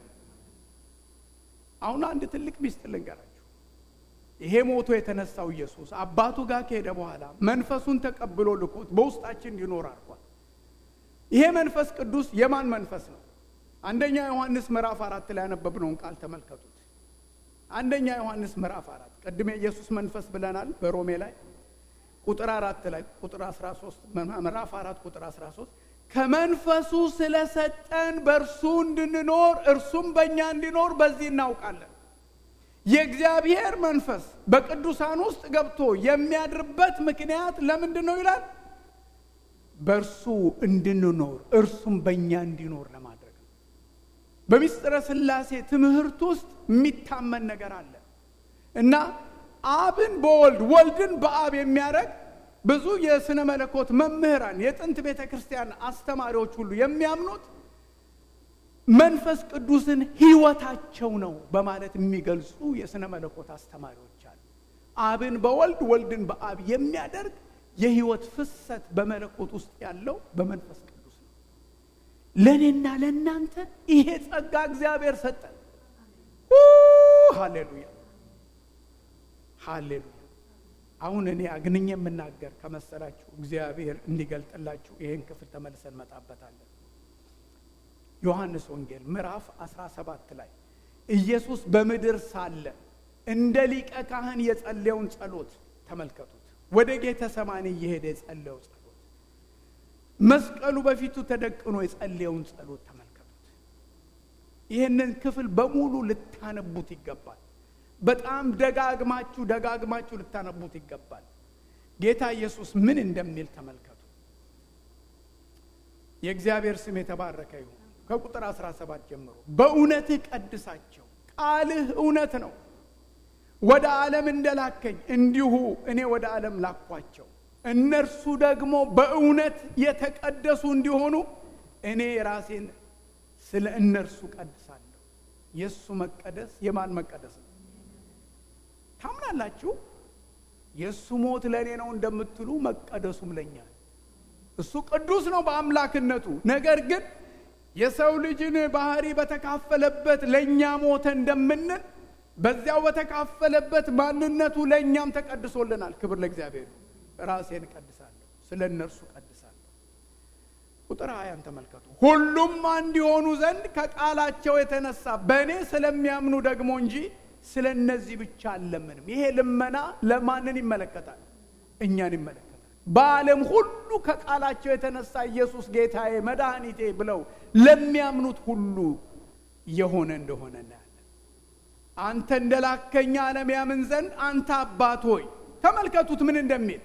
አሁን አንድ ትልቅ ሚስጥር ልንገራችሁ። ይሄ ሞቶ የተነሳው ኢየሱስ አባቱ ጋር ከሄደ በኋላ መንፈሱን ተቀብሎ ልኮት በውስጣችን እንዲኖር አድርጓል። ይሄ መንፈስ ቅዱስ የማን መንፈስ ነው? አንደኛ ዮሐንስ ምዕራፍ አራት ላይ ያነበብነውን ቃል ተመልከቱት። አንደኛ ዮሐንስ ምዕራፍ አራት ቅድም የኢየሱስ መንፈስ ብለናል በሮሜ ላይ ቁጥር አራት ላይ ቁጥር 13 ምዕራፍ አራት ቁጥር 13 ከመንፈሱ ስለሰጠን በእርሱ እንድንኖር እርሱም በእኛ እንዲኖር በዚህ እናውቃለን። የእግዚአብሔር መንፈስ በቅዱሳን ውስጥ ገብቶ የሚያድርበት ምክንያት ለምንድን ነው ይላል? በእርሱ እንድንኖር እርሱም በእኛ እንዲኖር ለማድረግ ነው። በምስጢረ ሥላሴ ትምህርት ውስጥ የሚታመን ነገር አለ እና አብን በወልድ ወልድን በአብ የሚያደርግ ብዙ የሥነ መለኮት መምህራን የጥንት ቤተ ክርስቲያን አስተማሪዎች ሁሉ የሚያምኑት መንፈስ ቅዱስን ሕይወታቸው ነው በማለት የሚገልጹ የሥነ መለኮት አስተማሪዎች አሉ። አብን በወልድ ወልድን በአብ የሚያደርግ የሕይወት ፍሰት በመለኮት ውስጥ ያለው በመንፈስ ቅዱስ ነው። ለእኔና ለእናንተ ይሄ ጸጋ እግዚአብሔር ሰጠን። ሃሌሉያ ሃሌሉያ። አሁን እኔ አግንኝ የምናገር ከመሰላችሁ እግዚአብሔር እንዲገልጥላችሁ ይህን ክፍል ተመልሰን እንመጣበታለን። ዮሐንስ ወንጌል ምዕራፍ 17 ላይ ኢየሱስ በምድር ሳለ እንደ ሊቀ ካህን የጸለየውን ጸሎት ተመልከቱት። ወደ ጌተ ሰማኒ እየሄደ የጸለየው ጸሎት፣ መስቀሉ በፊቱ ተደቅኖ የጸለየውን ጸሎት ተመልከቱት። ይህንን ክፍል በሙሉ ልታነቡት ይገባል። በጣም ደጋግማችሁ ደጋግማችሁ ልታነቡት ይገባል። ጌታ ኢየሱስ ምን እንደሚል ተመልከቱ። የእግዚአብሔር ስም የተባረከ ይሁን። ከቁጥር 17 ጀምሮ በእውነትህ ቀድሳቸው፣ ቃልህ እውነት ነው። ወደ ዓለም እንደላከኝ እንዲሁ እኔ ወደ ዓለም ላኳቸው። እነርሱ ደግሞ በእውነት የተቀደሱ እንዲሆኑ እኔ ራሴን ስለ እነርሱ ቀድሳለሁ። የእሱ መቀደስ የማን መቀደስ ነው? ታምናላችሁ? የእሱ ሞት ለእኔ ነው እንደምትሉ መቀደሱም ለኛ እሱ ቅዱስ ነው በአምላክነቱ። ነገር ግን የሰው ልጅን ባህሪ በተካፈለበት ለእኛ ሞተ እንደምንል በዚያው በተካፈለበት ማንነቱ ለእኛም ተቀድሶልናል። ክብር ለእግዚአብሔር። ራሴን እቀድሳለሁ፣ ስለ እነርሱ እቀድሳለሁ። ቁጥር ሀያን ተመልከቱ። ሁሉም አንድ የሆኑ ዘንድ ከቃላቸው የተነሳ በእኔ ስለሚያምኑ ደግሞ እንጂ ስለ እነዚህ ብቻ አልለምንም። ይሄ ልመና ለማንን ይመለከታል? እኛን ይመለከታል። በዓለም ሁሉ ከቃላቸው የተነሳ ኢየሱስ ጌታዬ፣ መድኃኒቴ ብለው ለሚያምኑት ሁሉ የሆነ እንደሆነ እናያለን። አንተ እንደላከኛ ዓለም ያምን ዘንድ አንተ አባት ሆይ ተመልከቱት ምን እንደሚል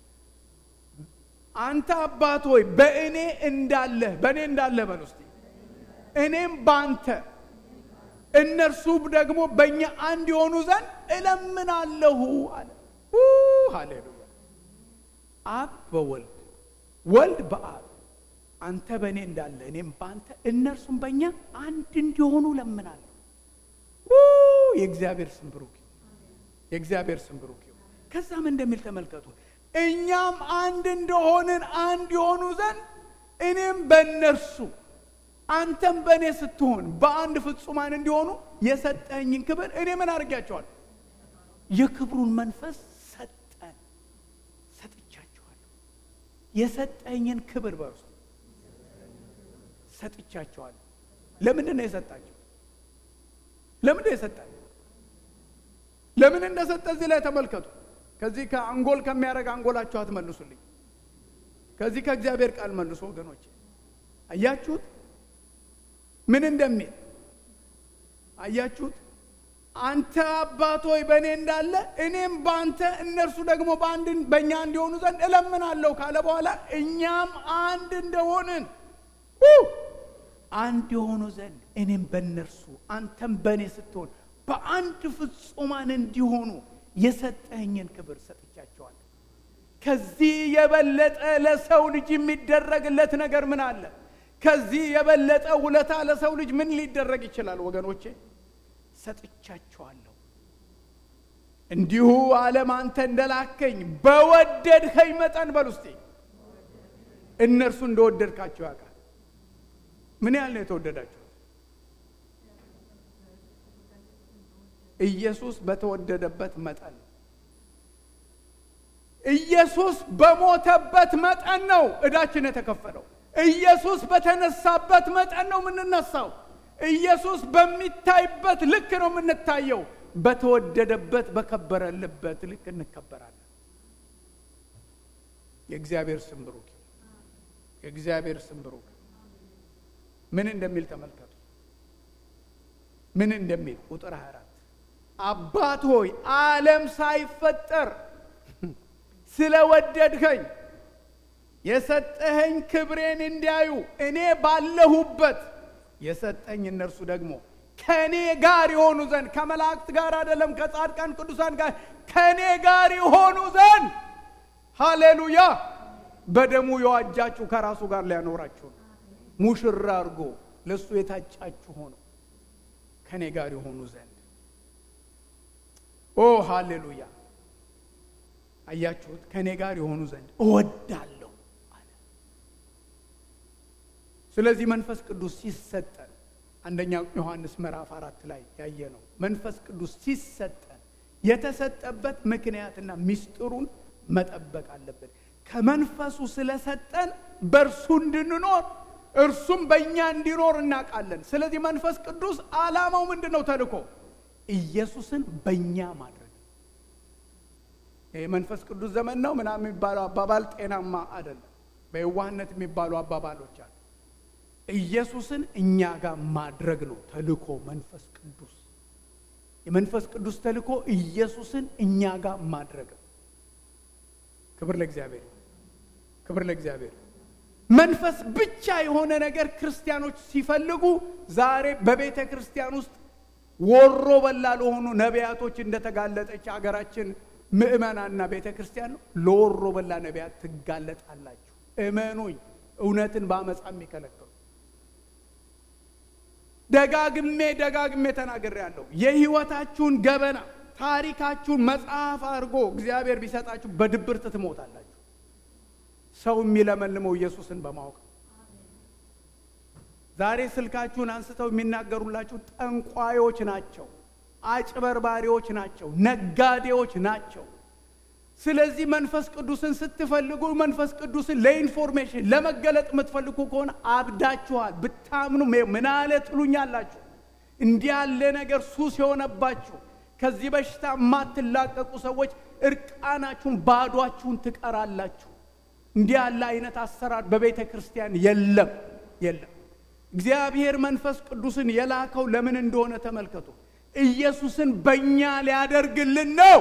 አንተ አባት ሆይ በእኔ እንዳለህ በእኔ እንዳለህ በል ውስጥ እኔም በአንተ እነርሱ ደግሞ በእኛ አንድ የሆኑ ዘንድ እለምናለሁ አለ። ሃሌሉያ። አብ በወልድ ወልድ በአብ አንተ በእኔ እንዳለ እኔም በአንተ እነርሱም በእኛ አንድ እንዲሆኑ እለምናለሁ። የእግዚአብሔር ስም ብሩክ የእግዚአብሔር ስም ብሩክ ይሁን። ከዛም እንደሚል ተመልከቱ። እኛም አንድ እንደሆንን አንድ የሆኑ ዘንድ እኔም በእነርሱ አንተም በእኔ ስትሆን በአንድ ፍጹማን እንዲሆኑ የሰጠኝን ክብር እኔ ምን አድርጊያቸዋለሁ? የክብሩን መንፈስ ሰጠን ሰጥቻቸዋለሁ። የሰጠኝን ክብር በርሱ ሰጥቻቸዋለሁ። ለምንድን ነው የሰጣቸው? ለምንድን ነው የሰጠን? ለምን እንደሰጠ እዚህ ላይ ተመልከቱ። ከዚህ ከአንጎል ከሚያደርግ አንጎላችሁ አትመልሱልኝ። ከዚህ ከእግዚአብሔር ቃል መልሱ ወገኖች። አያችሁት ምን እንደሚል አያችሁት? አንተ አባት ሆይ በእኔ እንዳለ እኔም በአንተ እነርሱ ደግሞ በአንድ በእኛ እንዲሆኑ ዘንድ እለምናለሁ ካለ በኋላ እኛም አንድ እንደሆንን አንድ የሆኑ ዘንድ እኔም በእነርሱ አንተም በእኔ ስትሆን በአንድ ፍጹማን እንዲሆኑ የሰጠኝን ክብር ሰጥቻቸዋለሁ። ከዚህ የበለጠ ለሰው ልጅ የሚደረግለት ነገር ምን አለ? ከዚህ የበለጠ ውለታ ለሰው ልጅ ምን ሊደረግ ይችላል? ወገኖቼ ሰጥቻቸዋለሁ። እንዲሁ ዓለም አንተ እንደላከኝ በወደድከኝ መጠን በል ውስጤ እነርሱ እንደወደድካቸው ያውቃል። ምን ያህል ነው የተወደዳችሁት? ኢየሱስ በተወደደበት መጠን ነው። ኢየሱስ በሞተበት መጠን ነው እዳችን የተከፈለው። ኢየሱስ በተነሳበት መጠን ነው የምንነሳው። ኢየሱስ በሚታይበት ልክ ነው የምንታየው። በተወደደበት በከበረልበት ልክ እንከበራለን። የእግዚአብሔር ስም ብሩክ ይሁን። የእግዚአብሔር ስም ብሩክ ምን እንደሚል ተመልከቱ። ምን እንደሚል ቁጥር 24 አባት ሆይ ዓለም ሳይፈጠር ስለወደድኸኝ የሰጠኸኝ ክብሬን እንዲያዩ እኔ ባለሁበት የሰጠኝ እነርሱ ደግሞ ከእኔ ጋር የሆኑ ዘንድ ከመላእክት ጋር አይደለም፣ ከጻድቃን ቅዱሳን ጋር ከእኔ ጋር የሆኑ ዘንድ ሃሌሉያ። በደሙ የዋጃችሁ ከራሱ ጋር ሊያኖራችሁ ነው። ሙሽራ አድርጎ ለእሱ የታጫችሁ ሆኖ ከእኔ ጋር የሆኑ ዘንድ ኦ ሃሌሉያ። አያችሁት? ከእኔ ጋር የሆኑ ዘንድ እወዳለሁ አለ። ስለዚህ መንፈስ ቅዱስ ሲሰጠን አንደኛ ዮሐንስ ምዕራፍ አራት ላይ ያየ ነው። መንፈስ ቅዱስ ሲሰጠን የተሰጠበት ምክንያትና ምስጢሩን መጠበቅ አለብን። ከመንፈሱ ስለሰጠን በእርሱ እንድንኖር እርሱም በእኛ እንዲኖር እናውቃለን። ስለዚህ መንፈስ ቅዱስ ዓላማው ምንድን ነው? ተልኮ ኢየሱስን በእኛ ማድረግ የመንፈስ ቅዱስ ዘመን ነው ምናምን የሚባለው አባባል ጤናማ አይደለም። በየዋህነት የሚባሉ አባባሎች አሉ። ኢየሱስን እኛ ጋር ማድረግ ነው ተልኮ መንፈስ ቅዱስ የመንፈስ ቅዱስ ተልኮ ኢየሱስን እኛ ጋር ማድረግ ነው። ክብር ለእግዚአብሔር፣ ክብር ለእግዚአብሔር። መንፈስ ብቻ የሆነ ነገር ክርስቲያኖች ሲፈልጉ ዛሬ በቤተ ክርስቲያን ውስጥ ወሮ በላ ለሆኑ ነቢያቶች እንደተጋለጠች አገራችን ምእመናና ቤተ ክርስቲያን ነው። ለወሮ በላ ነቢያት ትጋለጣላችሁ። እመኑኝ፣ እውነትን በአመፃ የሚከለክሉ ደጋግሜ ደጋግሜ ተናግሬያለሁ። የህይወታችሁን ገበና ታሪካችሁን መጽሐፍ አድርጎ እግዚአብሔር ቢሰጣችሁ በድብርት ትሞታላችሁ። ሰው የሚለመልመው ኢየሱስን በማወቅ ዛሬ ስልካችሁን አንስተው የሚናገሩላችሁ ጠንቋዮች ናቸው፣ አጭበርባሪዎች ናቸው፣ ነጋዴዎች ናቸው። ስለዚህ መንፈስ ቅዱስን ስትፈልጉ መንፈስ ቅዱስን ለኢንፎርሜሽን ለመገለጥ የምትፈልጉ ከሆነ አብዳችኋል። ብታምኑ ምን አለ ትሉኛላችሁ። እንዲህ ያለ ነገር ሱስ የሆነባችሁ ከዚህ በሽታ የማትላቀቁ ሰዎች እርቃናችሁን ባዷችሁን ትቀራላችሁ። እንዲህ ያለ አይነት አሰራር በቤተ ክርስቲያን የለም የለም። እግዚአብሔር መንፈስ ቅዱስን የላከው ለምን እንደሆነ ተመልከቱ። ኢየሱስን በእኛ ሊያደርግልን ነው።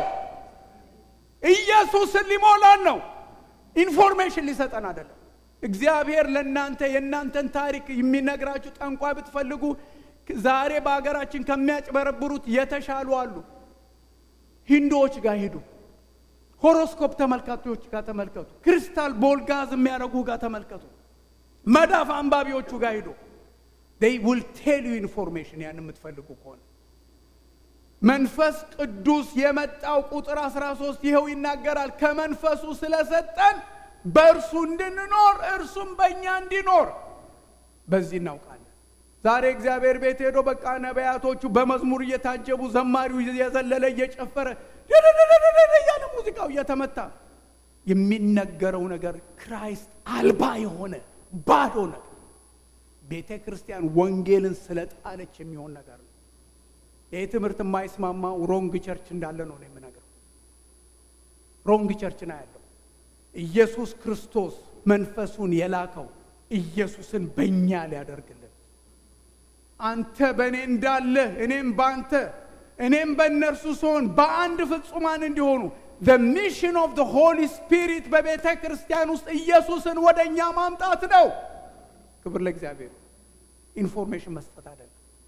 ኢየሱስን ሊሞላን ነው። ኢንፎርሜሽን ሊሰጠን አይደለም። እግዚአብሔር ለእናንተ የእናንተን ታሪክ የሚነግራችሁ ጠንቋይ ብትፈልጉ ዛሬ በሀገራችን ከሚያጭበረብሩት የተሻሉ አሉ። ሂንዶዎች ጋር ሂዱ። ሆሮስኮፕ ተመልካቾች ጋር ተመልከቱ። ክሪስታል ቦል ጋዝ የሚያደርጉ ጋር ተመልከቱ። መዳፍ አንባቢዎቹ ጋር ሂዱ። ዴይ ውል ቴል ዩ ኢንፎርሜሽን ያን የምትፈልጉ ከሆነ መንፈስ ቅዱስ የመጣው ቁጥር 13 ይኸው ይናገራል። ከመንፈሱ ስለሰጠን በእርሱ እንድንኖር እርሱም በእኛ እንዲኖር በዚህ እናውቃለን። ዛሬ እግዚአብሔር ቤት ሄዶ በቃ ነቢያቶቹ በመዝሙር እየታጀቡ ዘማሪው እየዘለለ እየጨፈረ እያለ ሙዚቃው እየተመታ የሚነገረው ነገር ክራይስት አልባ የሆነ ባዶ ነገር ቤተ ክርስቲያን ወንጌልን ስለጣለች የሚሆን ነገር ነው። ይህ ትምህርት የማይስማማው ሮንግ ቸርች እንዳለ ነው ነው የምነግረው። ሮንግ ቸርች ነው ያለው። ኢየሱስ ክርስቶስ መንፈሱን የላከው ኢየሱስን በእኛ ሊያደርግልን አንተ በእኔ እንዳለህ እኔም በአንተ እኔም በእነርሱ ሲሆን በአንድ ፍጹማን እንዲሆኑ the mission of the Holy Spirit በቤተ ክርስቲያን ውስጥ ኢየሱስን ወደ እኛ ማምጣት ነው። ክብር ለእግዚአብሔር። ኢንፎርሜሽን መስጠት አይደለም።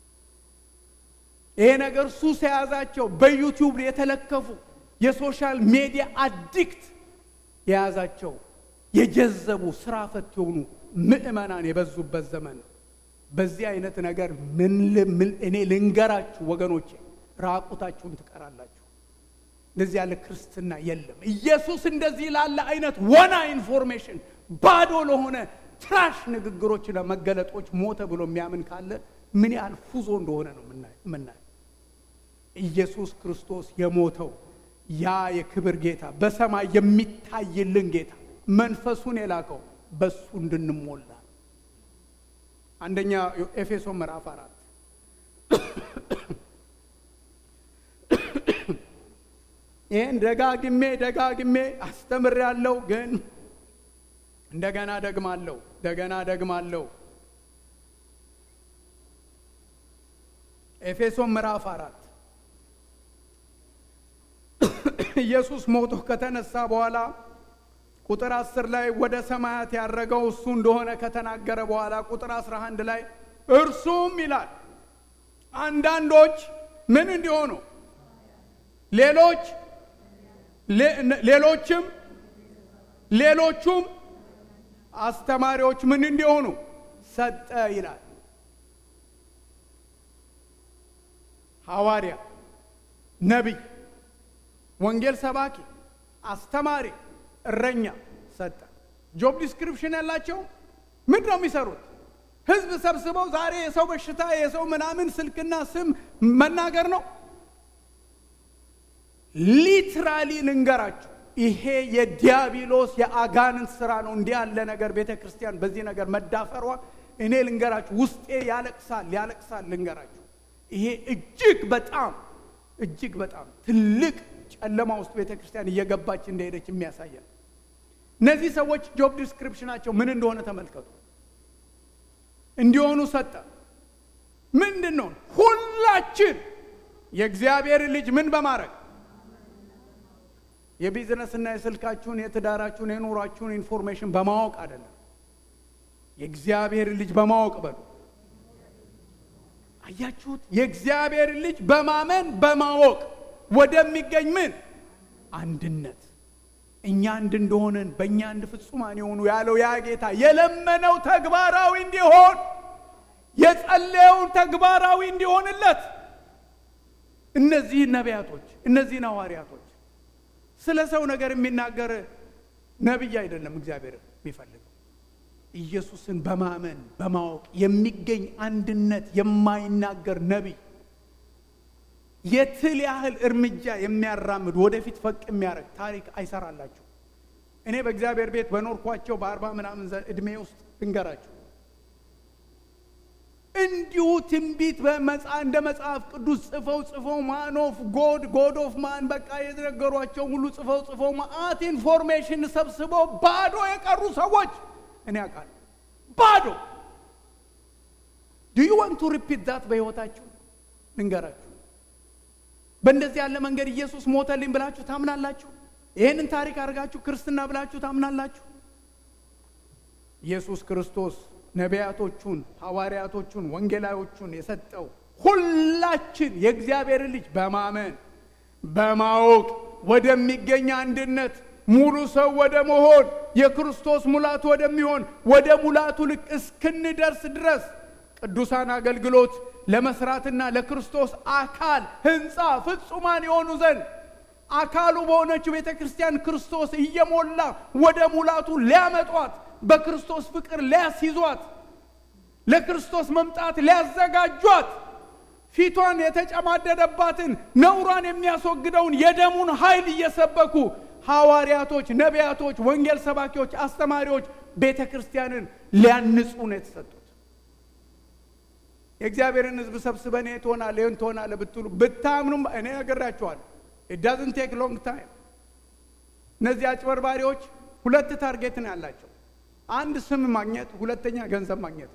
ይሄ ነገር ሱስ የያዛቸው በዩቲዩብ የተለከፉ የሶሻል ሜዲያ አዲክት የያዛቸው የጀዘቡ ስራ ፈት የሆኑ ምዕመናን የበዙበት ዘመን ነው። በዚህ አይነት ነገር ምን እኔ ልንገራችሁ ወገኖቼ፣ ራቁታችሁን ትቀራላችሁ። እንደዚህ ያለ ክርስትና የለም። ኢየሱስ እንደዚህ ላለ አይነት ወና ኢንፎርሜሽን ባዶ ለሆነ ትራሽ ንግግሮችና መገለጦች ሞተ ብሎ የሚያምን ካለ ምን ያህል ፉዞ እንደሆነ ነው የምናየው። ኢየሱስ ክርስቶስ የሞተው ያ የክብር ጌታ በሰማይ የሚታይልን ጌታ መንፈሱን የላከው በሱ እንድንሞላ አንደኛ ኤፌሶ ምዕራፍ አራት ይህን ደጋግሜ ደጋግሜ አስተምሬያለሁ፣ ግን እንደገና ደግማለሁ እንደገና ደግማለሁ። ኤፌሶን ምዕራፍ አራት ኢየሱስ ሞቶ ከተነሳ በኋላ ቁጥር አስር ላይ ወደ ሰማያት ያረገው እሱ እንደሆነ ከተናገረ በኋላ ቁጥር አስራ አንድ ላይ እርሱም ይላል አንዳንዶች ምን እንዲሆኑ ሌሎች ሌሎችም ሌሎቹም አስተማሪዎች ምን እንዲሆኑ ሰጠ ይላል። ሐዋርያ፣ ነቢይ፣ ወንጌል ሰባኪ፣ አስተማሪ፣ እረኛ ሰጠ። ጆብ ዲስክሪፕሽን ያላቸው ምንድን ነው የሚሰሩት? ህዝብ ሰብስበው ዛሬ የሰው በሽታ የሰው ምናምን ስልክና ስም መናገር ነው። ሊትራሊ ልንገራችሁ፣ ይሄ የዲያብሎስ የአጋንንት ስራ ነው። እንዲህ ያለ ነገር ቤተ ክርስቲያን በዚህ ነገር መዳፈሯ እኔ ልንገራችሁ፣ ውስጤ ያለቅሳል ያለቅሳል። ልንገራችሁ፣ ይሄ እጅግ በጣም እጅግ በጣም ትልቅ ጨለማ ውስጥ ቤተ ክርስቲያን እየገባች እንደሄደች የሚያሳየን። እነዚህ ሰዎች ጆብ ዲስክሪፕሽናቸው ምን እንደሆነ ተመልከቱ። እንዲሆኑ ሰጠ። ምንድን ነው? ሁላችን የእግዚአብሔር ልጅ ምን በማድረግ የቢዝነስና የስልካችሁን የትዳራችሁን የኑሯችሁን ኢንፎርሜሽን በማወቅ አይደለም፣ የእግዚአብሔር ልጅ በማወቅ በሉ። አያችሁት? የእግዚአብሔር ልጅ በማመን በማወቅ ወደሚገኝ ምን አንድነት እኛ አንድ እንደሆነን በእኛ አንድ ፍጹማን የሆኑ ያለው ያ ጌታ የለመነው ተግባራዊ እንዲሆን የጸለየውን ተግባራዊ እንዲሆንለት እነዚህ ነቢያቶች እነዚህን ሐዋርያቶች ስለ ሰው ነገር የሚናገር ነቢይ አይደለም እግዚአብሔር የሚፈልገው ኢየሱስን በማመን በማወቅ የሚገኝ አንድነት የማይናገር ነቢይ የትል ያህል እርምጃ የሚያራምድ ወደፊት ፈቅ የሚያደርግ ታሪክ አይሰራላችሁ። እኔ በእግዚአብሔር ቤት በኖርኳቸው በአርባ ምናምን እድሜ ውስጥ እንገራችሁ እንዲሁ ትንቢት እንደ መጽሐፍ ቅዱስ ጽፈው ጽፈው ማን ኦፍ ጎድ ጎድ ኦፍ ማን በቃ የነገሯቸው ሁሉ ጽፈው ጽፈው ማአት ኢንፎርሜሽን ሰብስበው ባዶ የቀሩ ሰዎች እኔ አውቃለሁ። ባዶ ዱ ዩ ዋንት ቱ ሪፒት ዛት በሕይወታችሁ ልንገራችሁ። በእንደዚህ ያለ መንገድ ኢየሱስ ሞተልኝ ብላችሁ ታምናላችሁ? ይህንን ታሪክ አድርጋችሁ ክርስትና ብላችሁ ታምናላችሁ? ኢየሱስ ክርስቶስ ነቢያቶቹን፣ ሐዋርያቶቹን፣ ወንጌላዮቹን የሰጠው ሁላችን የእግዚአብሔር ልጅ በማመን በማወቅ ወደሚገኝ አንድነት ሙሉ ሰው ወደ መሆን የክርስቶስ ሙላቱ ወደሚሆን ወደ ሙላቱ ልክ እስክንደርስ ድረስ ቅዱሳን አገልግሎት ለመስራትና ለክርስቶስ አካል ሕንፃ ፍጹማን የሆኑ ዘንድ አካሉ በሆነችው ቤተ ክርስቲያን ክርስቶስ እየሞላ ወደ ሙላቱ ሊያመጧት በክርስቶስ ፍቅር ሊያስይዟት ለክርስቶስ መምጣት ሊያዘጋጇት ፊቷን የተጨማደደባትን ነውሯን የሚያስወግደውን የደሙን ኃይል እየሰበኩ ሐዋርያቶች፣ ነቢያቶች፣ ወንጌል ሰባኪዎች፣ አስተማሪዎች ቤተ ክርስቲያንን ሊያንጹ ነው የተሰጡት። የእግዚአብሔርን ሕዝብ ሰብስበን ይህ ትሆናለህ ይህን ትሆናለህ ብትሉ ብታምኑም እኔ ነግራችኋለሁ። ኢት ዳዝንት ቴክ ሎንግ ታይም። እነዚህ አጭበርባሪዎች ሁለት ታርጌት ነው ያላቸው። አንድ ስም ማግኘት፣ ሁለተኛ ገንዘብ ማግኘት።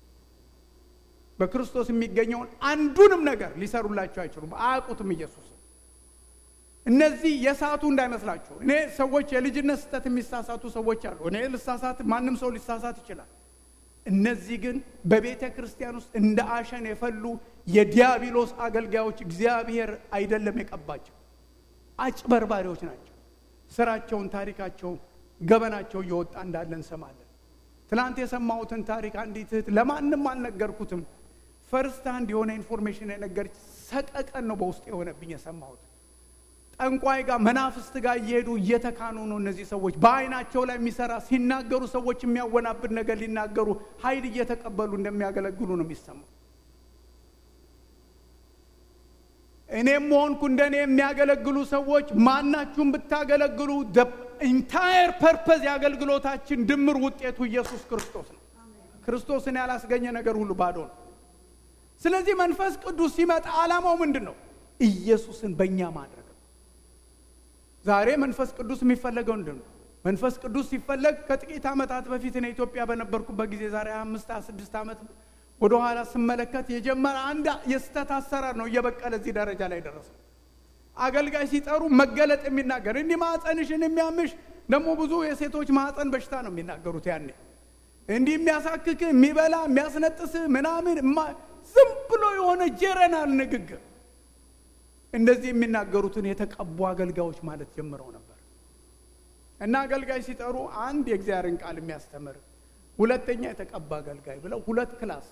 በክርስቶስ የሚገኘውን አንዱንም ነገር ሊሰሩላቸው አይችሉም። አያውቁትም ኢየሱስ። እነዚህ የሳቱ እንዳይመስላችሁ። እኔ ሰዎች የልጅነት ስህተት የሚሳሳቱ ሰዎች አሉ። እኔ ልሳሳት፣ ማንም ሰው ሊሳሳት ይችላል። እነዚህ ግን በቤተ ክርስቲያን ውስጥ እንደ አሸን የፈሉ የዲያብሎስ አገልጋዮች እግዚአብሔር አይደለም የቀባቸው፣ አጭበርባሪዎች ናቸው። ስራቸውን፣ ታሪካቸው፣ ገበናቸው እየወጣ እንዳለ እንሰማለን። ትናንት የሰማሁትን ታሪክ አንዲት እህት ለማንም አልነገርኩትም። ፈርስት አንድ የሆነ ኢንፎርሜሽን የነገረች ሰቀቀን ነው በውስጥ የሆነብኝ የሰማሁት። ጠንቋይ ጋር መናፍስት ጋር እየሄዱ እየተካኑ ነው እነዚህ ሰዎች። በአይናቸው ላይ የሚሰራ ሲናገሩ ሰዎች የሚያወናብድ ነገር ሊናገሩ ኃይል እየተቀበሉ እንደሚያገለግሉ ነው የሚሰማው። እኔም ሆንኩ እንደኔ የሚያገለግሉ ሰዎች ማናችሁም ብታገለግሉ ኢንታየር ፐርፐዝ የአገልግሎታችን ድምር ውጤቱ ኢየሱስ ክርስቶስ ነው። ክርስቶስን ያላስገኘ ነገር ሁሉ ባዶ ነው። ስለዚህ መንፈስ ቅዱስ ሲመጣ ዓላማው ምንድን ነው? ኢየሱስን በእኛ ማድረግ ነው። ዛሬ መንፈስ ቅዱስ የሚፈለገው ምንድን ነው? መንፈስ ቅዱስ ሲፈለግ ከጥቂት ዓመታት በፊት እኔ ኢትዮጵያ በነበርኩበት ጊዜ ዛሬ አምስት ስድስት ዓመት ወደኋላ ስመለከት የጀመረ አንድ የስተት አሰራር ነው እየበቀለ እዚህ ደረጃ ላይ ደረሰው። አገልጋይ ሲጠሩ መገለጥ የሚናገር እንዲህ ማዕፀንሽን የሚያምሽ ደግሞ ብዙ የሴቶች ማዕፀን በሽታ ነው የሚናገሩት። ያኔ እንዲህ የሚያሳክክ የሚበላ የሚያስነጥስ ምናምን ዝም ብሎ የሆነ ጀረናል ንግግር እንደዚህ የሚናገሩትን የተቀቡ አገልጋዮች ማለት ጀምረው ነበር። እና አገልጋይ ሲጠሩ አንድ የእግዚአብሔርን ቃል የሚያስተምር ሁለተኛ የተቀባ አገልጋይ ብለው ሁለት ክላስ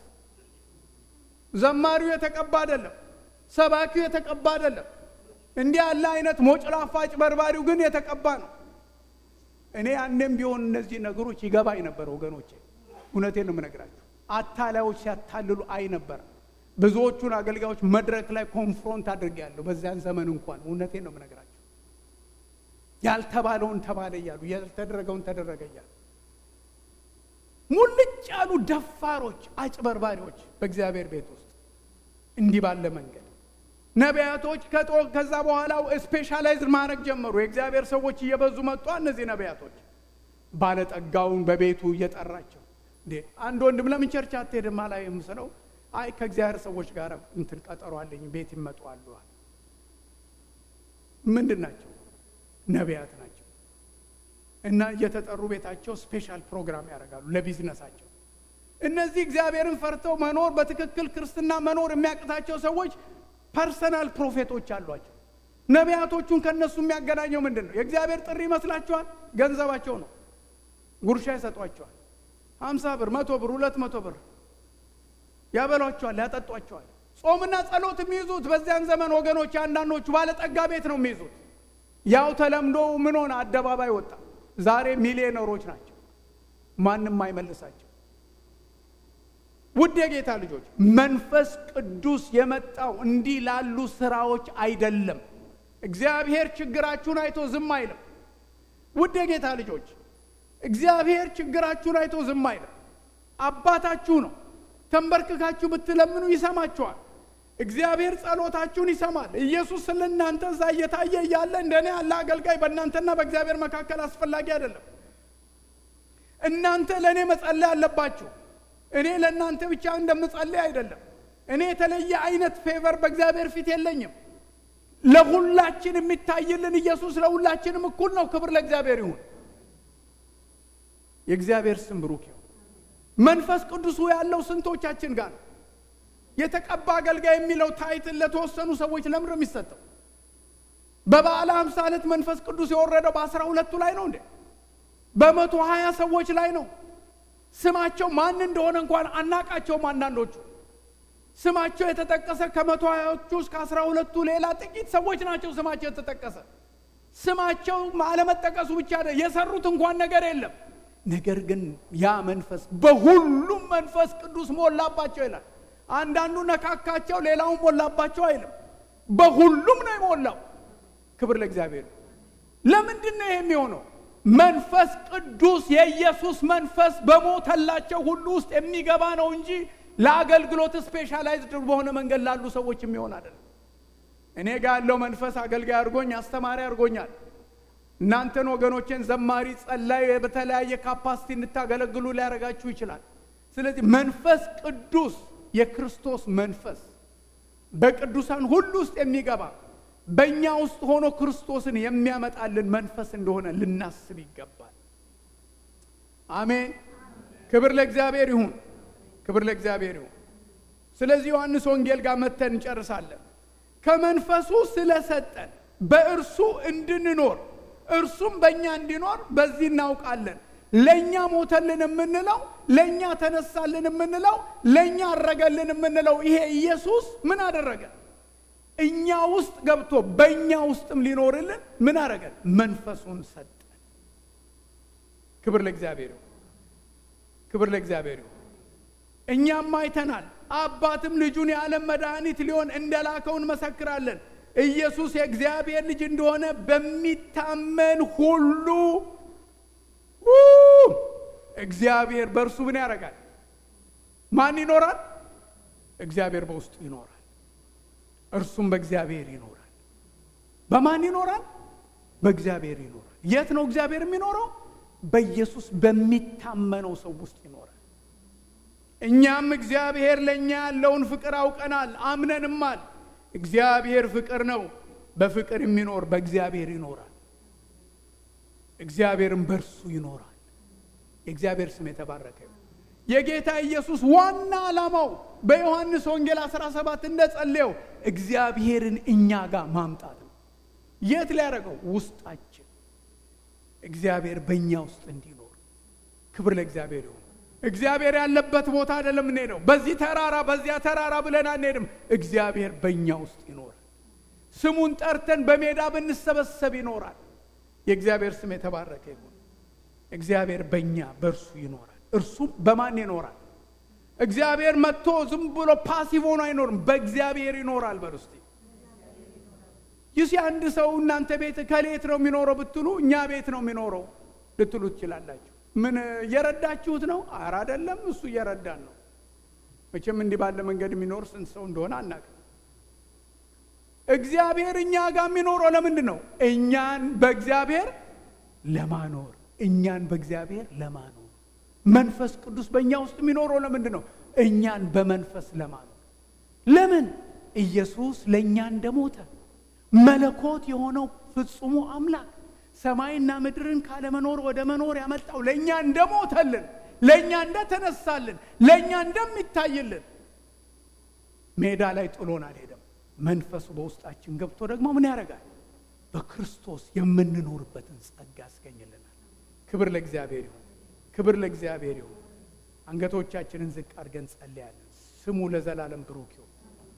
ዘማሪው የተቀባ አይደለም፣ ሰባኪው የተቀባ አይደለም። እንዲህ ያለ አይነት ሞጭላፋ አጭበርባሪው ግን የተቀባ ነው። እኔ ያኔም ቢሆን እነዚህ ነገሮች ይገባኝ ነበር ወገኖቼ፣ እውነቴን ነው የምነግራቸው። አታላዮች ሲያታልሉ አይ ነበር። ብዙዎቹን አገልጋዮች መድረክ ላይ ኮንፍሮንት አድርጌያለሁ። በዚያን ዘመን እንኳን እውነቴን ነው የምነግራቸው። ያልተባለውን ተባለ እያሉ ያልተደረገውን ተደረገ እያሉ ሙልጭ ያሉ ደፋሮች፣ አጭበርባሪዎች በእግዚአብሔር ቤት ውስጥ እንዲህ ባለ መንገድ ነቢያቶች ከዛ በኋላ ስፔሻላይዝ ማድረግ ጀመሩ። የእግዚአብሔር ሰዎች እየበዙ መጡ። እነዚህ ነቢያቶች ባለጠጋውን በቤቱ እየጠራቸው እንዴ አንድ ወንድም ለምን ቸርች አትሄድም አላየም ስለው አይ ከእግዚአብሔር ሰዎች ጋር እንትን ቀጠሮ አለኝ ቤት ይመጡ አሉ። ምንድን ናቸው? ነቢያት ናቸው። እና እየተጠሩ ቤታቸው ስፔሻል ፕሮግራም ያደርጋሉ ለቢዝነሳቸው። እነዚህ እግዚአብሔርን ፈርተው መኖር በትክክል ክርስትና መኖር የሚያቅታቸው ሰዎች ፐርሰናል ፕሮፌቶች አሏቸው። ነቢያቶቹን ከእነሱ የሚያገናኘው ምንድን ነው? የእግዚአብሔር ጥሪ ይመስላችኋል? ገንዘባቸው ነው። ጉርሻ ይሰጧቸዋል። ሀምሳ ብር፣ መቶ ብር፣ ሁለት መቶ ብር ያበሏቸዋል፣ ያጠጧቸዋል። ጾምና ጸሎት የሚይዙት በዚያን ዘመን ወገኖች፣ አንዳንዶቹ ባለጠጋ ቤት ነው የሚይዙት። ያው ተለምዶ ምን ሆነ? አደባባይ ወጣ። ዛሬ ሚሊዮነሮች ናቸው። ማንም አይመልሳቸው። ውድ የጌታ ልጆች መንፈስ ቅዱስ የመጣው እንዲህ ላሉ ስራዎች አይደለም። እግዚአብሔር ችግራችሁን አይቶ ዝም አይልም። ውድ የጌታ ልጆች እግዚአብሔር ችግራችሁን አይቶ ዝም አይልም። አባታችሁ ነው። ተንበርክካችሁ ብትለምኑ ይሰማችኋል። እግዚአብሔር ጸሎታችሁን ይሰማል። ኢየሱስ ስለ እናንተ እዛ እየታየ እያለ እንደኔ ያለ አገልጋይ በእናንተና በእግዚአብሔር መካከል አስፈላጊ አይደለም። እናንተ ለእኔ መጸለይ አለባችሁ። እኔ ለእናንተ ብቻ እንደምጸልይ አይደለም። እኔ የተለየ አይነት ፌቨር በእግዚአብሔር ፊት የለኝም። ለሁላችን የሚታይልን ኢየሱስ ለሁላችንም እኩል ነው። ክብር ለእግዚአብሔር ይሁን። የእግዚአብሔር ስም ብሩክ ይሁን። መንፈስ ቅዱሱ ያለው ስንቶቻችን ጋር ነው? የተቀባ አገልጋይ የሚለው ታይትል ለተወሰኑ ሰዎች ለምንድን ነው የሚሰጠው? በበዓለ ሃምሳ ዕለት መንፈስ ቅዱስ የወረደው በአስራ ሁለቱ ላይ ነው እንዴ? በመቶ ሀያ ሰዎች ላይ ነው። ስማቸው ማን እንደሆነ እንኳን አናቃቸውም። አንዳንዶቹ ስማቸው የተጠቀሰ ከመቶ ሀያዎቹ እስከ አስራ ሁለቱ ሌላ ጥቂት ሰዎች ናቸው ስማቸው የተጠቀሰ። ስማቸው አለመጠቀሱ ብቻ የሰሩት እንኳን ነገር የለም። ነገር ግን ያ መንፈስ በሁሉም መንፈስ ቅዱስ ሞላባቸው ይላል። አንዳንዱ ነካካቸው፣ ሌላውን ሞላባቸው አይልም። በሁሉም ነው የሞላው። ክብር ለእግዚአብሔር። ለምንድን ነው ይሄ የሚሆነው? መንፈስ ቅዱስ የኢየሱስ መንፈስ በሞተላቸው ሁሉ ውስጥ የሚገባ ነው እንጂ ለአገልግሎት ስፔሻላይዝድ በሆነ መንገድ ላሉ ሰዎች የሚሆን አይደለም። እኔ ጋር ያለው መንፈስ አገልጋይ አድርጎኝ አስተማሪ አድርጎኛል። እናንተን ወገኖቼን ዘማሪ፣ ጸላይ በተለያየ ካፓሲቲ እንድታገለግሉ ሊያደርጋችሁ ይችላል። ስለዚህ መንፈስ ቅዱስ የክርስቶስ መንፈስ በቅዱሳን ሁሉ ውስጥ የሚገባ በእኛ ውስጥ ሆኖ ክርስቶስን የሚያመጣልን መንፈስ እንደሆነ ልናስብ ይገባል። አሜን። ክብር ለእግዚአብሔር ይሁን። ክብር ለእግዚአብሔር ይሁን። ስለዚህ ዮሐንስ ወንጌል ጋር መተን እንጨርሳለን። ከመንፈሱ ስለሰጠን በእርሱ እንድንኖር እርሱም በእኛ እንዲኖር በዚህ እናውቃለን። ለእኛ ሞተልን የምንለው ለእኛ ተነሳልን የምንለው ለእኛ አረገልን የምንለው ይሄ ኢየሱስ ምን አደረገ? እኛ ውስጥ ገብቶ በእኛ ውስጥም ሊኖርልን ምን አደረገን? መንፈሱን ሰጠን። ክብር ለእግዚአብሔር ይሁን። ክብር ለእግዚአብሔር ይሁን። እኛም አይተናል። አባትም ልጁን የዓለም መድኃኒት ሊሆን እንደላከው እንመሰክራለን። ኢየሱስ የእግዚአብሔር ልጅ እንደሆነ በሚታመን ሁሉ እግዚአብሔር በእርሱ ምን ያደርጋል? ማን ይኖራል? እግዚአብሔር በውስጡ ይኖራል። እርሱም በእግዚአብሔር ይኖራል። በማን ይኖራል? በእግዚአብሔር ይኖራል። የት ነው እግዚአብሔር የሚኖረው? በኢየሱስ በሚታመነው ሰው ውስጥ ይኖራል። እኛም እግዚአብሔር ለእኛ ያለውን ፍቅር አውቀናል፣ አምነንማል። እግዚአብሔር ፍቅር ነው። በፍቅር የሚኖር በእግዚአብሔር ይኖራል፣ እግዚአብሔርም በእርሱ ይኖራል። የእግዚአብሔር ስም የተባረከ ይሁን። የጌታ ኢየሱስ ዋና ዓላማው በዮሐንስ ወንጌል 17 እንደጸለየው እግዚአብሔርን እኛ ጋር ማምጣት ነው። የት ሊያደርገው? ውስጣችን እግዚአብሔር በእኛ ውስጥ እንዲኖር። ክብር ለእግዚአብሔር ይሁን። እግዚአብሔር ያለበት ቦታ አይደለም እንሄደው። በዚህ ተራራ በዚያ ተራራ ብለን አንሄድም። እግዚአብሔር በእኛ ውስጥ ይኖራል። ስሙን ጠርተን በሜዳ ብንሰበሰብ ይኖራል። የእግዚአብሔር ስም የተባረከ ይሁን። እግዚአብሔር በእኛ በእርሱ ይኖራል። እርሱም በማን ይኖራል? እግዚአብሔር መጥቶ ዝም ብሎ ፓሲቭ ሆኖ አይኖርም። በእግዚአብሔር ይኖራል። በርስቲ ይሲ አንድ ሰው እናንተ ቤት ከሌት ነው የሚኖረው ብትሉ እኛ ቤት ነው የሚኖረው ልትሉ ትችላላችሁ። ምን እየረዳችሁት ነው? አረ አይደለም፣ እሱ እየረዳን ነው። መቼም እንዲህ ባለ መንገድ የሚኖር ስንት ሰው እንደሆነ አናውቅም። እግዚአብሔር እኛ ጋር የሚኖረው ለምንድን ነው? እኛን በእግዚአብሔር ለማኖር እኛን በእግዚአብሔር ለማኖር መንፈስ ቅዱስ በእኛ ውስጥ የሚኖረው ለምንድን ነው? እኛን በመንፈስ ለማኖር። ለምን? ኢየሱስ ለእኛ እንደሞተ መለኮት የሆነው ፍጹሙ አምላክ ሰማይና ምድርን ካለመኖር ወደ መኖር ያመጣው ለእኛ እንደሞተልን፣ ለእኛ እንደተነሳልን፣ ለእኛ እንደሚታይልን ሜዳ ላይ ጥሎን አልሄደም። መንፈሱ በውስጣችን ገብቶ ደግሞ ምን ያደርጋል? በክርስቶስ የምንኖርበትን ጸጋ ያስገኝልናል። ክብር ለእግዚአብሔር ይሁን። ክብር ለእግዚአብሔር ይሁን። አንገቶቻችንን ዝቅ አድርገን ጸልያለን። ስሙ ለዘላለም ብሩክ ይሁን።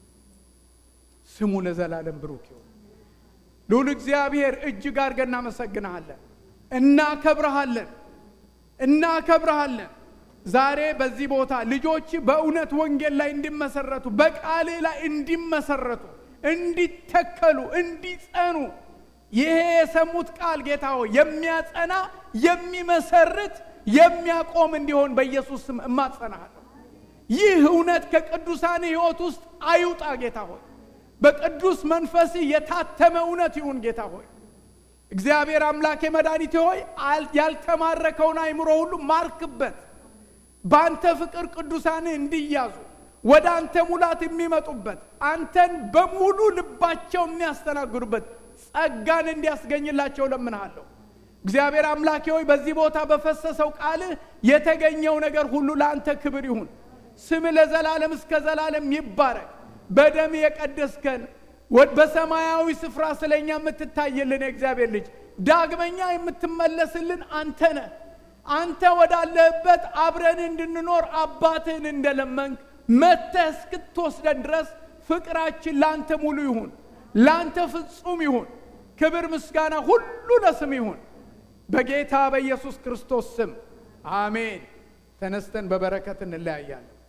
ስሙ ለዘላለም ብሩክ ይሁን። ልዑል እግዚአብሔር እጅግ አድርገን እናመሰግንሃለን፣ እናከብረሃለን፣ እናከብረሃለን። ዛሬ በዚህ ቦታ ልጆች በእውነት ወንጌል ላይ እንዲመሰረቱ፣ በቃልህ ላይ እንዲመሰረቱ፣ እንዲተከሉ፣ እንዲጸኑ ይሄ የሰሙት ቃል ጌታ ሆይ የሚያጸና የሚመሰርት የሚያቆም እንዲሆን በኢየሱስ ስም እማጸናሃለሁ። ይህ እውነት ከቅዱሳን ሕይወት ውስጥ አይውጣ ጌታ ሆይ በቅዱስ መንፈስ የታተመ እውነት ይሁን ጌታ ሆይ እግዚአብሔር አምላኬ መድኃኒቴ ሆይ ያልተማረከውን አይምሮ ሁሉ ማርክበት። በአንተ ፍቅር ቅዱሳን እንዲያዙ ወደ አንተ ሙላት የሚመጡበት አንተን በሙሉ ልባቸው የሚያስተናግዱበት ጸጋን እንዲያስገኝላቸው ለምንሃለሁ። እግዚአብሔር አምላኬ ሆይ በዚህ ቦታ በፈሰሰው ቃልህ የተገኘው ነገር ሁሉ ለአንተ ክብር ይሁን። ስም ለዘላለም እስከ ዘላለም ይባረክ። በደም የቀደስከን በሰማያዊ ስፍራ ስለኛ የምትታይልን የእግዚአብሔር ልጅ ዳግመኛ የምትመለስልን አንተ ነህ። አንተ ወዳለህበት አብረን እንድንኖር አባትህን እንደለመንክ መጥተህ እስክትወስደን ድረስ ፍቅራችን ለአንተ ሙሉ ይሁን፣ ለአንተ ፍጹም ይሁን። ክብር ምስጋና ሁሉ ለስም ይሁን፣ በጌታ በኢየሱስ ክርስቶስ ስም አሜን። ተነስተን በበረከት እንለያያለን።